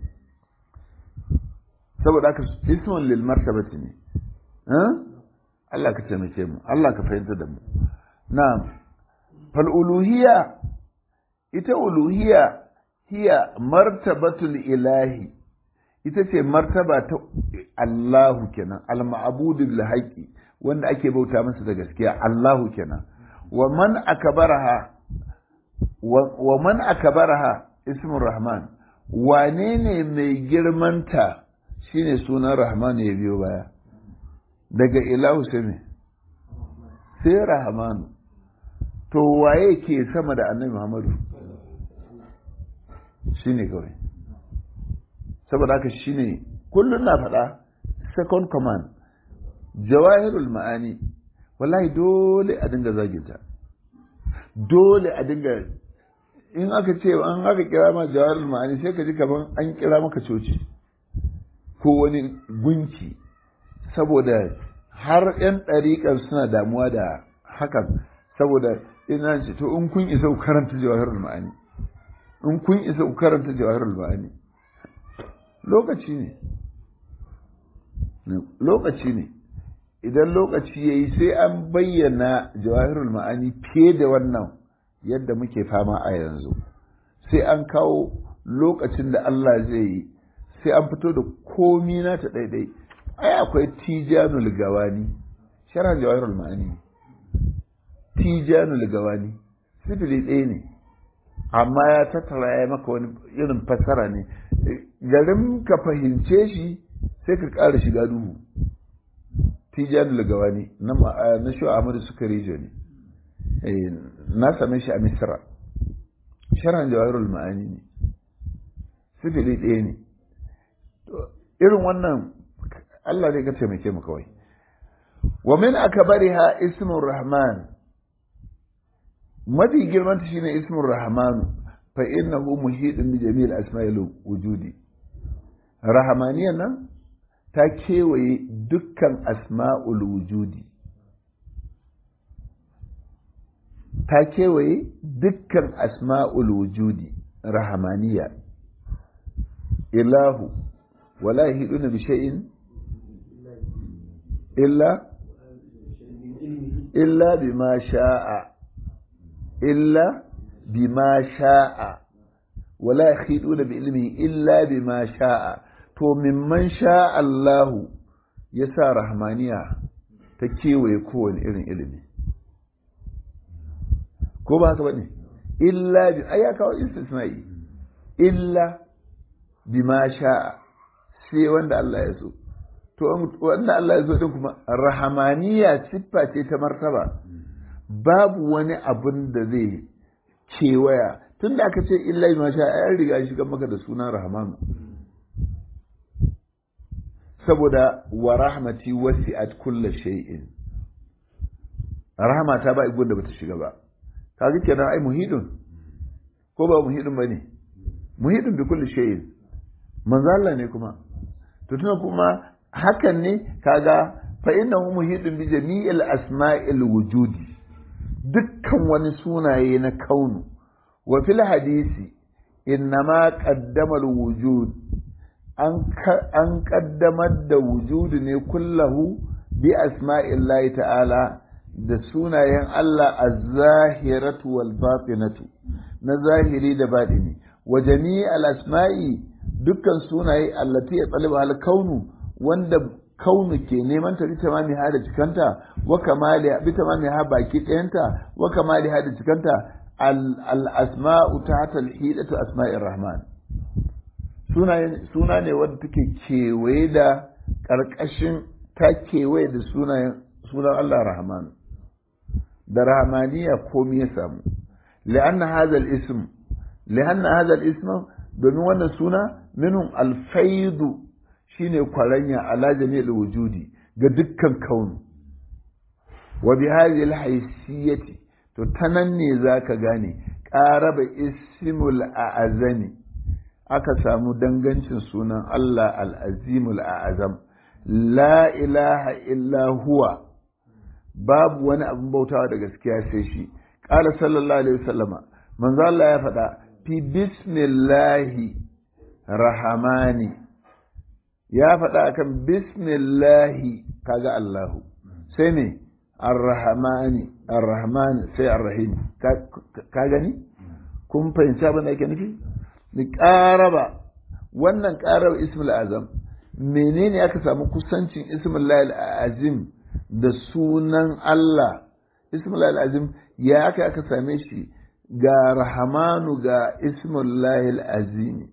saboda haka ismun lil martabati ne Allah ka taimake mu Allah ka fahimta da mu na'am fal uluhiyya ita uluhiyya hiya martabatul ilahi ita ce martaba ta Allahu kenan al-ma'budu bil haqqi wanda ake bauta masa da gaskiya Allahu kenan wa man akbaraha wa man akbaraha ismur rahman wane ne mai girmanta shine sunan rahman ya biyo baya daga ilahu sai me sai rahmanu to waye ke sama da annabi muhammadu shine kawai saboda haka shine kullum na faɗa second command jawahirul ma'ani wallahi dole a dinga zaginta dole a dinga in aka ce an aka kira ma jawahirul ma'ani sai ka ji kaman an kira maka coci ko wani gunki saboda har 'yan ɗariƙar suna damuwa da hakan saboda ina ce to in kun isa ku karanta jawahirul ma'ani in kun isa ku karanta jawahirul ma'ani lokaci ne lokaci ne idan lokaci ya yi sai an bayyana jawahirul ma'ani fiye da wannan yadda muke fama a yanzu sai an kawo lokacin da Allah zai yi sai an fito da komi na ta ɗaiɗai ai akwai tijanul gawani sharan jawahirul ma'ani tijanul gawani sifili ɗaya ne amma ya tattara ya maka wani irin fassara ne garin ka fahimce shi sai ka ƙara shiga duhu tijanul gawani na shi Ahmadu suka rijo ne na same shi a misra sharan jawahirul ma'ani ne sifili ɗaya ne irin wannan Allah ne ka taimake mu kawai wa min akbariha ismur rahman mafi girman ta shine ismur rahman fa innahu muhidun bi jami'il asma'il wujudi rahmaniyan nan ta kewaye dukkan asma'ul wujudi ta kewaye dukkan asma'ul wujudi rahmaniya ilahu wala yahiduna bi shay'in illa illa bima sha'a illa bima sha'a wala yahiduna bi ilmi illa bima sha'a to mimman sha'a Allahu yasa rahmaniya ta kewaye kowane irin ilimi ko ba haka bane illa bi ai kawo istisna'i illa bima sha'a sai wanda Allah ya so to wanda Allah ya so din kuma rahamaniya siffa ce ta martaba babu wani abun da zai kewaya tunda aka ce illa bima sha'a an riga shi maka da sunan rahmanu saboda wa rahmati wasi'at kulli shay'in rahama ta ba igun da bata shiga ba kaga kenan ai muhidun ko ba muhidun bane muhidun bi kulli shay'in manzo Allah ne kuma to tuna kuma hakan ne kaga fa innahu muhidun bi jami'il asma'il wujudi dukkan wani sunaye na kaunu wa fil hadisi innama qaddama al wujud an kaddamar da wujudu ne kullahu bi asma'illahi ta'ala da sunayen Allah az-zahiratu wal batinatu na zahiri da batini wa jami'al asma'i dukkan sunaye allati ya tsaliba hal kaunu wanda kaunu ke neman ta bita mami ha da cikanta wa kamali bita mami ha baki ɗayanta wa kamali ha da cikanta al asma'u tahta al hidatu asma'ir rahman suna ne wanda take kewaye da ƙarƙashin ta kewaye da sunan Allah rahman da rahmaniya komai ya samu li'anna hadha al-ism li'anna hadha al-ism domin wannan suna minun alfaidu shine kwaranya ala jami'il wujudi ga dukkan kaunu wa bi hadhihi al-haysiyati to tanan ne zaka gane qaraba ismul a'azami aka samu dangancin sunan Allah al-azimul a'azam la ilaha illa huwa babu wani abin bautawa da gaskiya sai shi qala sallallahu alaihi wasallama manzo Allah ya faɗa fi bismillahi rahamani ya faɗa akan bismillahi kaga Allahu sai ne arrahmani arrahmani sai arrahim ka gani kun fahimci abin da yake nufi ni ƙaraba wannan ƙaraba ismul azam menene aka samu kusancin ismul azim da sunan Allah ismul azim ya aka aka same shi ga rahamanu ga ismullahil azimi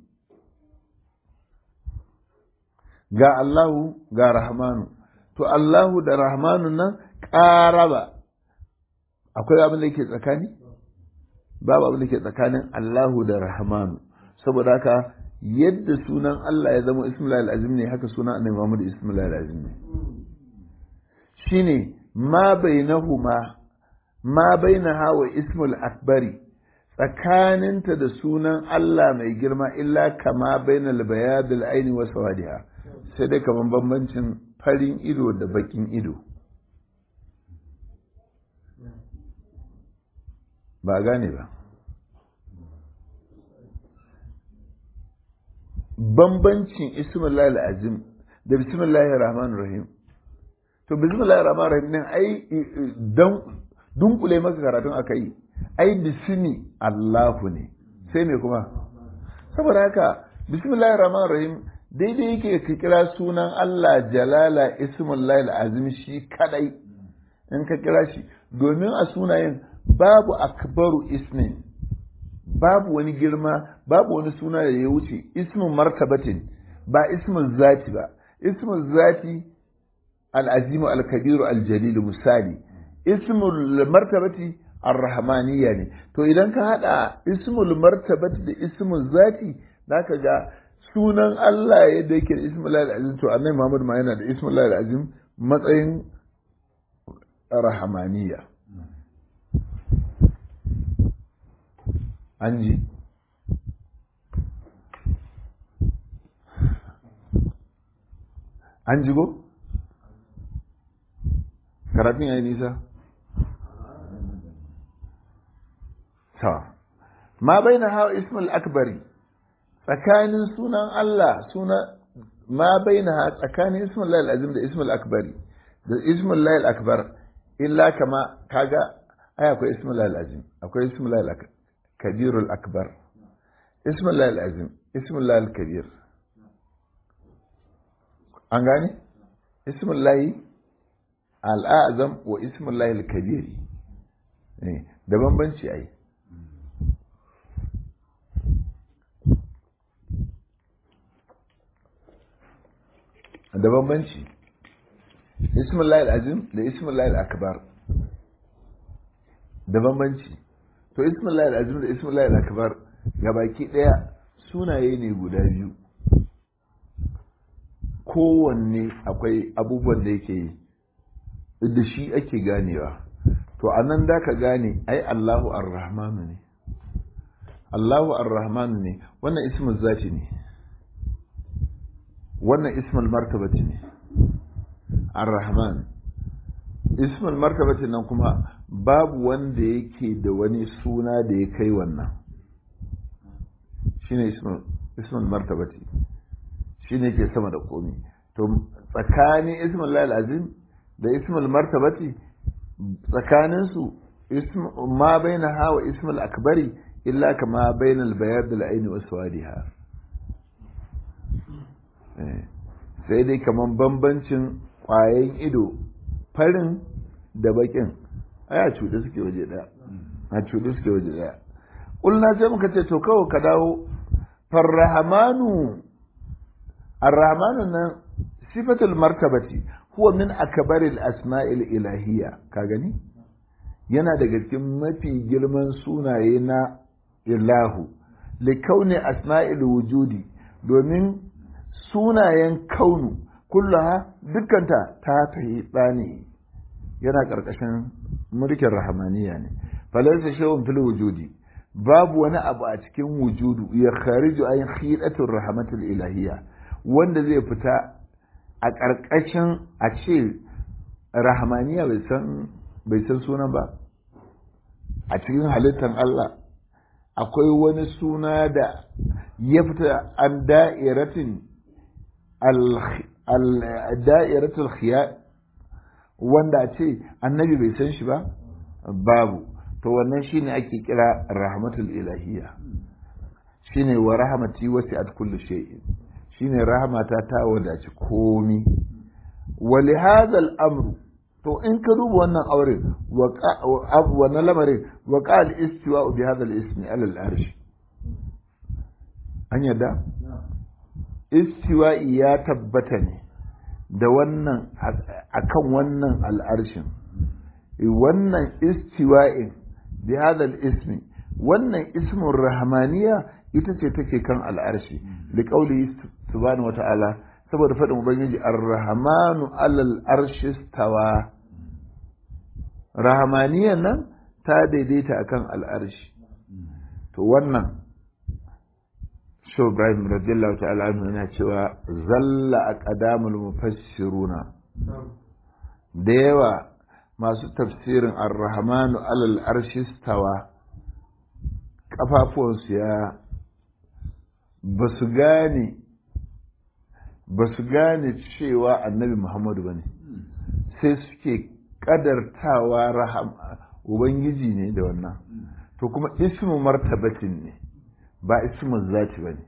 ga Allahu ga rahmanu to Allahu da rahmanu nan ƙaraba akwai abin da yake tsakani babu abin da ke tsakanin Allahu da rahmanu saboda haka yadda sunan Allah ya zama ismullahil azim ne haka sunan annabi Muhammad ismullahil azim ne shine ma bainahuma ma bainaha wa ismul akbari tsakaninta da sunan Allah mai girma illa kama bainal bayadil aini wa sawadiha sai dai kaman bambancin farin ido da bakin ido ba gane ba bambancin ismullahi azim da bismillahir rahmanir rahim to bismillahir rahmanir rahim nan ai dan dunkule maka karatun aka yi ai bismi Allahu ne sai me kuma saboda haka bismillahir rahmanir rahim daidai yake ka kira sunan Allah jalala ismullahi azim shi kadai in ka kira shi domin a sunayen babu akbaru ismin babu wani girma babu wani suna da ya wuce ismin martabatin ba ismin zati ba ismin zati al'azimu al-kabiru al-jalilu misali ismul martabati ar-rahmaniyya ne to idan ka hada ismul martabati da ismul zati zaka ga sunan Allah yadda yake da ismul azim to annabi Muhammad ma yana da ismul azim matsayin rahmaniyya an ji an ji go karatun ya yi nisa ta ma bai na hawa ismul akbari tsakanin sunan Allah suna ma bai na tsakanin ismul layil azim da ismul akbari da ismul layil akbar illa kama kaga ai akwai ismul layil azim akwai ismul layil kabirul akbar ismul layil azim ismul layil kabir an gane ismul layi al'azam wa ismul layi al-kabiri da bambanci ai da bambanci ismul layi al-azim da ismul layi al-akbar da bambanci to ismul layi al-azim da ismul layi al-akbar gabaki daya sunaye ne guda biyu kowanne akwai abubuwan da yake yi da shi ake ganewa to a nan da ka gane ai Allahu ar-Rahmanu ne Allahu ar-Rahmanu ne wannan ismul zati ne wannan ismul martabati ne ar-Rahman ismul martabati nan kuma babu wanda yake da wani suna da ya kai wannan shine ismul ismul martabati shi ne ke sama da komi to tsakanin ismul lahil azim da ismul martabati tsakaninsu ma bai na hawa ismul akbari illa kama bai na albayar da la'aini wasu wadiha sai dai kaman bambancin kwayan ido farin da bakin ai a cuɗe suke waje ɗaya a cuɗe suke waje ɗaya ƙulna sai muka ce to kawai ka dawo farrahamanu الرحمن nan sifatul martabati huwa min akbaril asma'il ilahiyya ka gani yana daga cikin mafi girman sunaye na ilahu likauni asma'il wujudi domin sunayen kaunu kullaha dukkanta ta tahi tsani yana ƙarƙashin mulkin rahamaniya ne falaysa shay'un fil wujudi babu wani abu a cikin wujudu ya khariju ayin khidatur rahmatul ilahiyya wanda zai fita a ƙarƙashin a ce rahamaniya bai san sunan ba a cikin halittar Allah akwai wani suna da ya fita an da'iratin da'iratul khiya wanda a ce annabi bai san shi ba babu to wannan shine ake kira rahmatul ilahiyya shine wa rahmati wasi'at kulli shay'in shine rahmata ta wadaci komi wali hadal amru to in ka duba wannan aure wannan lamarin wa qal istiwa bi hadal ismi ala al arsh an yadda istiwa ya tabbata ne da wannan akan wannan al'arshin wannan istiwa'in bi hadal ismi wannan ismin rahmaniya ita ce take kan al'arshi da kauli subhanahu wata'ala saboda faɗin ubangiji ar-rahmanu alal arshi stawa rahmaniyan nan ta daidaita akan al'arshi to wannan shi ibrahim radiyallahu ta'ala anhu yana cewa zalla aqdamul mufassiruna da yawa masu tafsirin ar-rahmanu alal arshi stawa kafafuwansu ya ba su gane ba su gane cewa annabi muhammadu ba ne sai suke kadartawa rahama ubangiji ne da wannan to kuma ismu martabatin ne ba ismin zati ba ne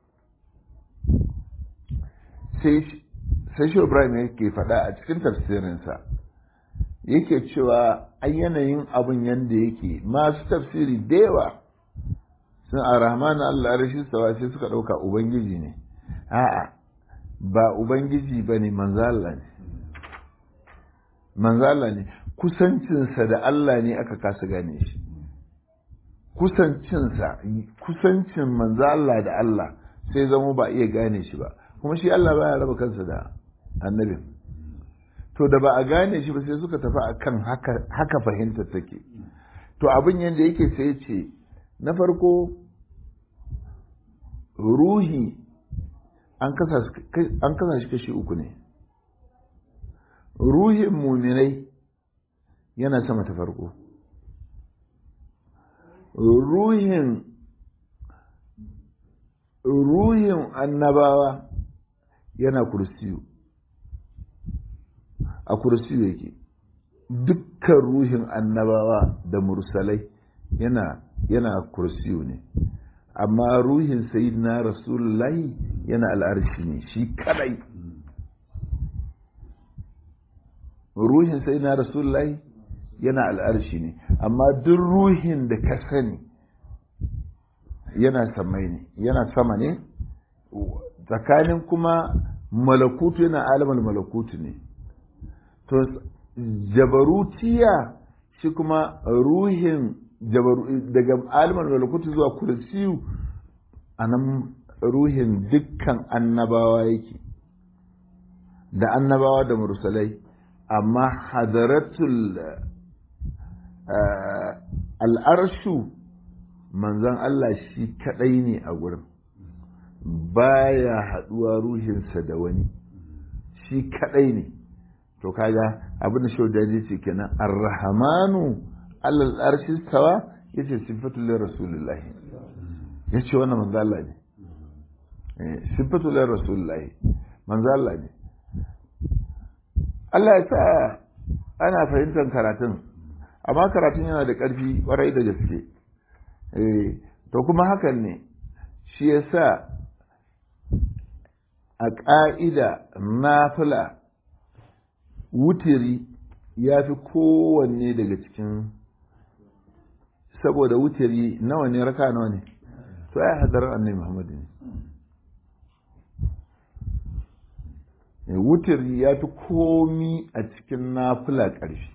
sai shi ibrahim yake faɗa a cikin tafsirinsa yake cewa an yanayin abin yadda yake masu tafsiri da yawa sun a rahman allah rashi sawa sai suka ɗauka ubangiji ne a'a ba ubangiji ba ne manzala ne manzala ne kusancinsa da allah ne aka kasa gane shi kusancinsa kusancin manzala da allah sai zama ba iya gane shi ba kuma shi allah baya raba kansa da annabin to da ba a gane shi ba sai suka tafi akan haka haka fahimtar take to abin yadda yake sai ce na farko ruhi an kasa shi kashi uku ne ruhin muminai yana sama ta farko ruhin ruhin annabawa yana kursiyu a kursiyu yake dukkan ruhin annabawa da mursalai yana yana kursiyu ne amma ruhin sayyidina rasulullahi yana al'arshi ne shi kadai ruhin sayyidina rasulullahi yana al'arshi ne amma duk ruhin da ka sani yana samai ne yana sama ne tsakanin kuma malakutu yana alamar malakutu ne to jabarutiya shi kuma ruhin daga alamar malakutu zuwa kursiyu a nan ruhin dukkan annabawa yake da annabawa da mursalai amma hadaratul al'arshu manzan Allah shi kadai ne a gurin baya haduwa ruhinsa da wani shi kadai ne to kaga abin da shaudaji ce kenan ar-rahmanu alal arshi stawa yace sifatu lir rasulullah yace wannan manzo Allah ne eh sifatu lir rasulullah manzo Allah ne Allah ya sa ana fahimtar karatun amma karatun yana da ƙarfi ƙwarai da gaske eh to kuma hakan ne shi yasa a ƙa'ida nafila wutiri ya fi kowanne daga cikin saboda wutiri nawa ne raka nawa ne to ai hadarar annai muhammadu ne wutiri ya fi komi a cikin nafila ƙarfi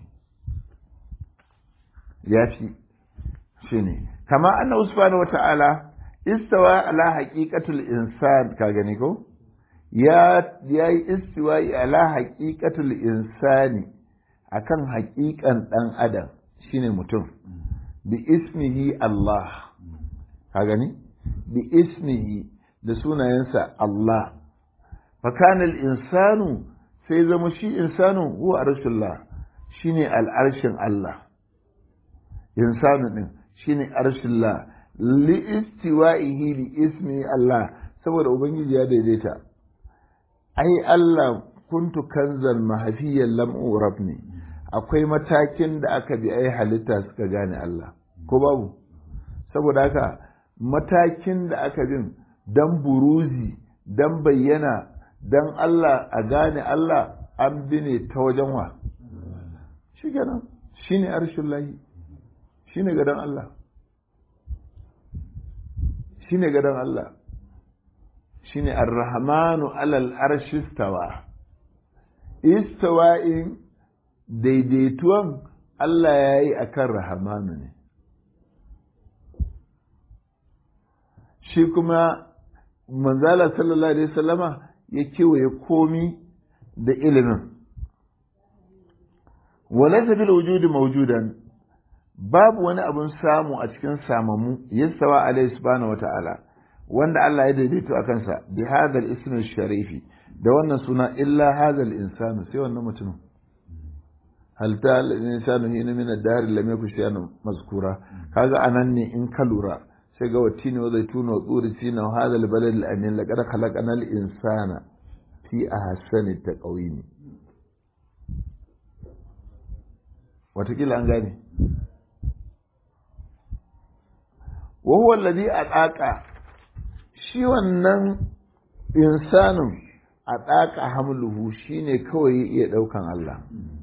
ya fi shi ne kama anna subhanahu wa ta'ala istawa ala haqiqatul insan ka gani ko ya yi istiwa'i ala haƙiƙatul insani akan haƙiƙan ɗan adam shine mutum bi ismihi Allah ka gani bi ismihi da sunayensa Allah fakanal insanu sai zama shi insanu huwa arshullah shine al'arshin Allah insanu din shine arshullah li istiwa'ihi bi ismi Allah saboda ubangiji ya daidaita ai Allah kuntu kanzan mahafiyan lam urab ne akwai matakin da aka bi ai halitta suka gane Allah ko babu saboda haka matakin da aka bin dan buruzi dan bayyana dan Allah a gane Allah an bi ne ta wajen wa shi kenan shine arshin lahi shine gadon Allah shine gadon Allah shine ar-rahmanu alal arshi istawa istawa'in daidaituwan Allah ya yi a kan rahamanu ne shi kuma manzala sallallahu alaihi wasallama ya kewaye komi da ilimin walaisa bil wujudi mawjudan babu wani abun samu a cikin samamu yastawa alaihi subhanahu wata'ala wanda Allah ya daidaito a kansa bi hadal ismi sharifi da wannan suna illa hadal insanu sai wannan mutumin hal ta al-insanu hina min ad-dahr lam yakun shay'an mazkura kaga anan ne in ka lura sai ga watini wa zaituna wa tsuri sina wa hadal balad al-amin laqad khalaqna al-insana fi ahsani taqwim watakila an gane wa huwa alladhi ataqa shi wannan insanin a ɗaka hamluhu shine kawai ya iya ɗaukan Allah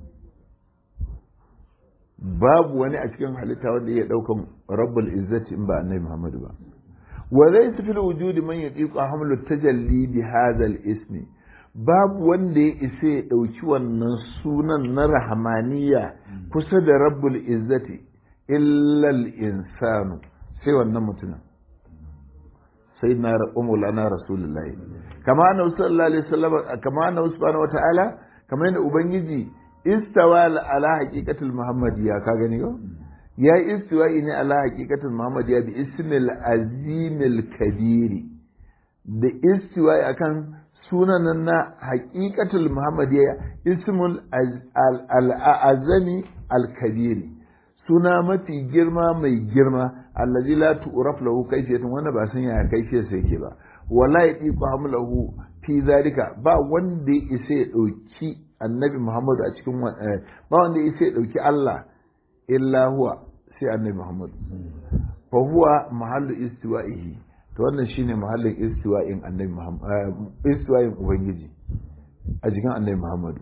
babu wani a cikin halitta wanda ya ɗaukan rabbul izzati in ba annabi Muhammadu ba wa laysa fil wujudi man yatiqu hamlu tajalli bi hadha al ismi babu wanda ya isa ya ɗauki wannan sunan na rahmaniya kusa da rabbul izzati illa al insanu sai wannan mutumin sai na umulana rasulullahi kama na sallallahu alaihi wasallam kama na subhanahu wataala kama yadda ubangiji istawa ala haqiqatul muhammadiyya ka gani ko ya istiwa ne ala haqiqatul muhammadiyya bi ismil azimil kabiri da istiwa akan sunan na haqiqatul muhammadiyya ismul al-azami al-kabiri suna mafi girma mai girma allazi la tu'raf lahu kayfiyatun wanda ba san yaya kayfiyar sa yake ba wala yatiqu hamlahu fi zalika ba wanda ya isa ya dauki annabi Muhammad a cikin ba wanda ya isa ya dauki Allah illa huwa sai annabi Muhammad fa huwa mahallu istiwa'ihi to wannan shine mahallin istiwa'in annabi Muhammad istiwa'in ubangiji a cikin annabi Muhammad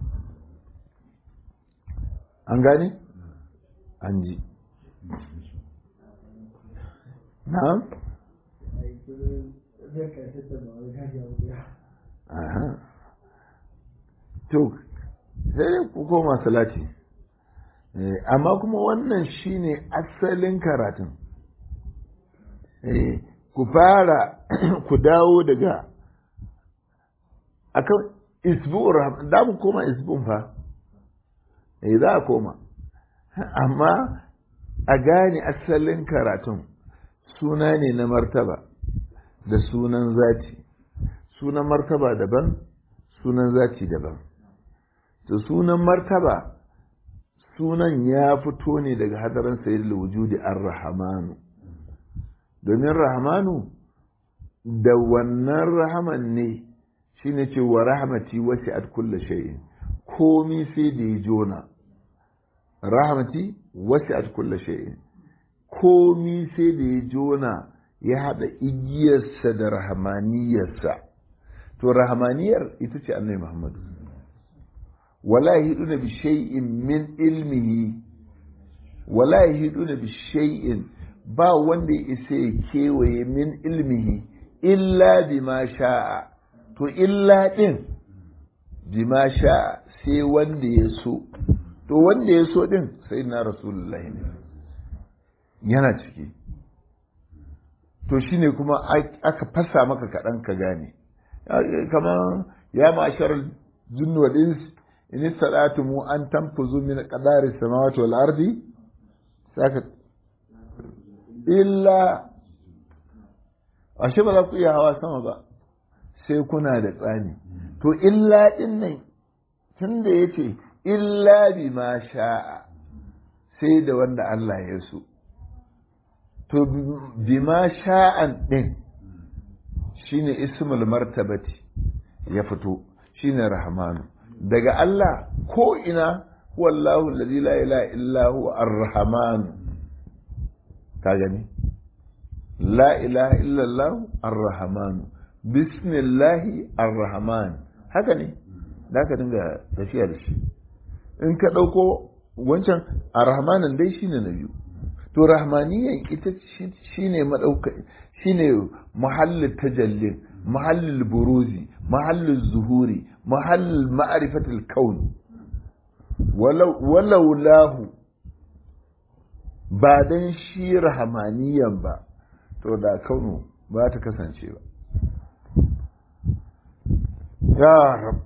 an gane an ji na'am to sai ku koma salati amma kuma wannan shine asalin karatun ku fara ku dawo daga akan isbu'ur da mu koma isbu'un fa eh za a koma amma a gane asalin karatun suna ne na martaba da sunan zati sunan martaba daban sunan zati daban to sunan martaba sunan ya fito ne daga hadarin sayyidul wujudi ar-rahmanu domin rahmanu da wannan rahaman ne shine ce wa rahmati wasi'at kulli shay'in komi sai da ya jona rahmati wasi'at kulli shay'in komi sai da ya jona ya haɗa igiyarsa da rahamaniyarsa to rahamaniyar ita ce annabi muhammadu wala yahiduna bi shay'in min ilmihi wala yahiduna bi shay'in ba wanda ya isa ya kewaye min ilmihi illa bima sha'a to illa din bima sha'a sai wanda ya so to wanda ya so din sai na rasulullahi ne yana ciki to shine kuma aka fasa maka kaɗan ka gane kamar ya ma'ashar jinnu wal ins in mu an tanfuzu min qadari samawati wal ardi saka illa ashe ba za ku iya hawa sama ba sai kuna da tsani to illa din nan tunda yace illa bima sha'a sai da wanda Allah ya so to bima sha'an ɗin shine ismul martabati ya fito shine rahmanu daga Allah ko ina wallahu allazi la ilaha illa huwa ar-rahman ka gani la ilaha illa allah ar-rahman bismillahi ar-rahman haka ne da ka dinga tafiya da shi in ka ɗauko wancan ar-rahmanin dai shine na biyu to rahmaniyan ita shine madauka shine muhallin tajallin muhallin buruzi muhallin zuhuri muhallin ma'rifatul kaun walau walau lahu ba dan shi rahmaniyan ba to da kaunu ba ta kasance ba ya rab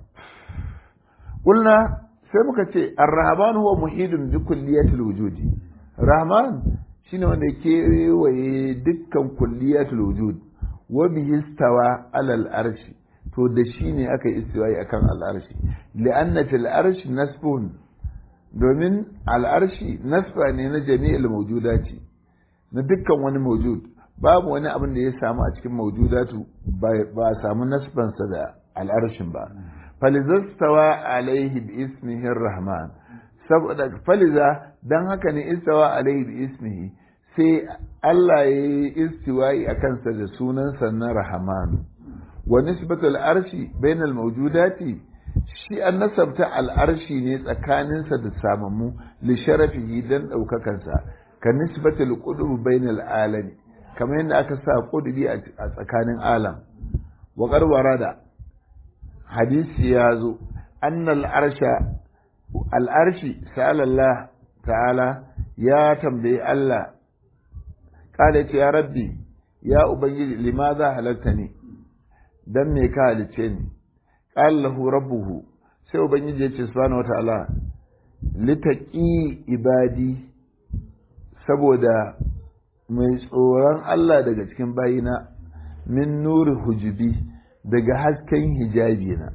قلنا sai muka ce ar-rahman huwa muhidun bi kulliyatil wujudi rahman shine wanda ya kewaye dukkan kulliyatul wujud wa bihi istawa alal arshi to da shi ne aka yi istiwayi akan al'arshi li'anna fil arshi nasbun domin al'arshi nasba ne na jami'il mawjudati na dukkan wani mawjud babu wani abin da ya samu a cikin mawjudatu ba a samu nasbansa da al'arshin ba falizastawa alaihi bi ismihi rahman saboda faliza dan haka ne istawa alaihi bi ismihi sai Allah ya yi istiwa'i a kansa da sunansa na rahamanu wa nisbatul arshi bainal mawjudati shi an nasabta al'arshi ne tsakaninsa da samammu li sharafihi dan ɗaukakansa ka nisbatul qudub bainal alami kamar yadda aka sa qudbi a tsakanin alam wa qarwara da hadisi ya zo annal arsha al'arshi sa'alallah ta'ala ya tambayi Allah kala ce ya rabbi ya ubangiji limaza halatta ne dan me ka halice ni qala lahu rabbuhu sai ubangiji ya ce subhanahu wataala litaqi ibadi saboda mai tsoron Allah daga cikin bayina min nuri hujubi daga hasken hijabi na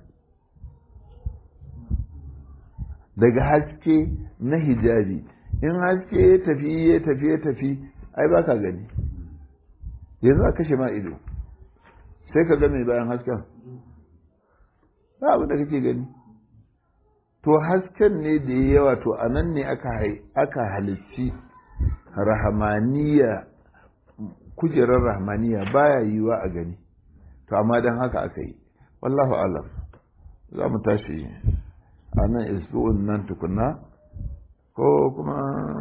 daga haske na hijabi in haske ya tafi ya tafi ya tafi ai ba ka gani yanzu a kashe ma ido sai ka ga mai bayan hasken ba abin da kake gani to hasken ne da ya yawa to a nan ne aka halicci rahamaniya kujerar rahamaniya baya yiwa a gani to amma don haka aka yi wallahu alam za mu tashi a nan isbu'un nan tukuna ko kuma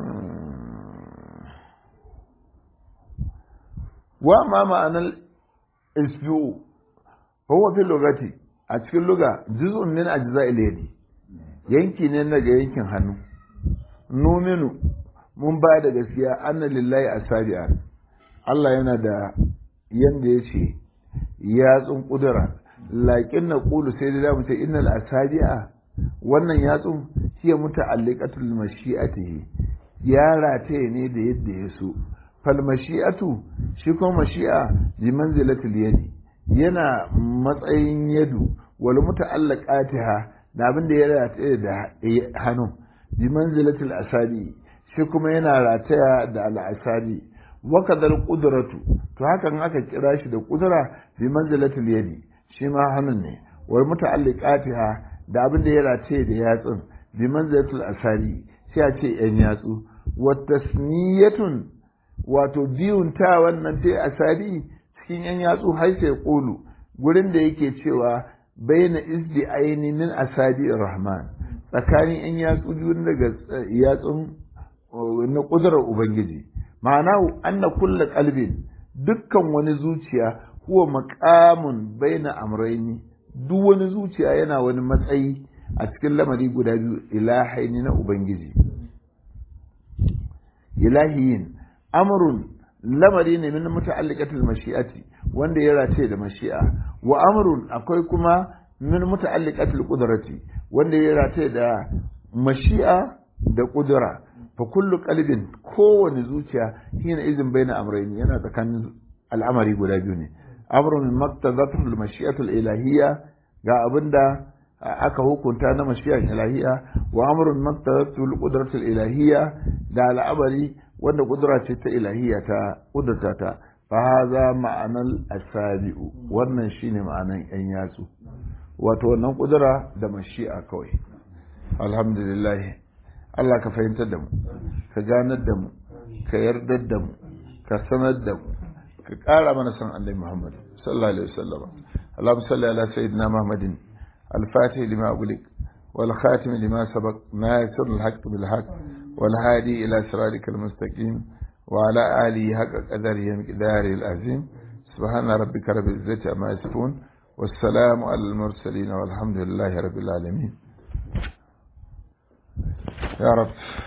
wa ma ma'anar isbu'u huwa fi lugati a cikin luga juz'un min ajza'il yadi yanki ne daga yankin hannu numinu mun ba da gaskiya anna lillahi asabi'a Allah yana da yanda ya ce yatsun kudura laƙin na ƙulu sai da zamu ce innal asabi'a wannan yatsun hiya muta'alliqatul mashi'atihi ya rataye ne da yadda ya so fal mashi'atu shi kuma mashi'a bi manzilatil yadi yana matsayin yadu wal muta'allaqatiha da abin da ya rataye da hannu bi manzilatil asabi shi kuma yana rataya da al'asabi wakadar kudratu to hakan aka kira shi da kudura bi manzilatil yadi shi ma hannun ne wal muta'alliqatiha da abin da ya rataye da yatsun bi manzilatil asabi sai a ce yan yatsu wa tasniyatun wato biyun ta wannan ta asabi cikin yan yatsu har sai kulu gurin da yake cewa baina izdi aini min asabi rahman tsakanin yan yatsu biyu daga yatsun na kudurar ubangiji ma'ana anna kulla qalbin dukkan wani zuciya huwa maqamun baina amrayni duk wani zuciya yana wani matsayi a cikin lamari guda biyu ilahaini na ubangiji ilahiyin amrun lamari ne min muta'alliqatil mashi'ati wanda ya race da mashi'a wa amrun akwai kuma min muta'alliqatil qudrati wanda ya race da mashi'a da kudura fa kullu qalbin kowane zuciya hina izin baina amrayn yana tsakanin al'amari guda biyu ne amrun min maqtadatul mashi'atul ilahiyya ga abinda aka hukunta na mashi'ar ilahiyya wa amrun maqtadatul qudratul ilahiyya da al'amari wanda kudura ce ta ilahiyya ta kudurta ta fa hadha ma'anal asabi'u wannan shine ma'anan yan yatsu wato wannan kudura da mashi'a kawai alhamdulillah Allah ka fahimtar da mu ka ganar da mu ka yardar da mu ka sanar da mu ka ƙara mana san Allah Muhammad sallallahu alaihi wasallam Allahumma salli ala sayyidina Muhammadin al-fatih lima ughliq wal khatim lima sabaq nasir al-haqq bil haqq wal hadi ila siratikal mustaqim wa ala alihi haqqa qadarihi miqdari al-azim subhana rabbika rabbil izzati amma yasifun والسلام على المرسلين والحمد لله رب العالمين يا رب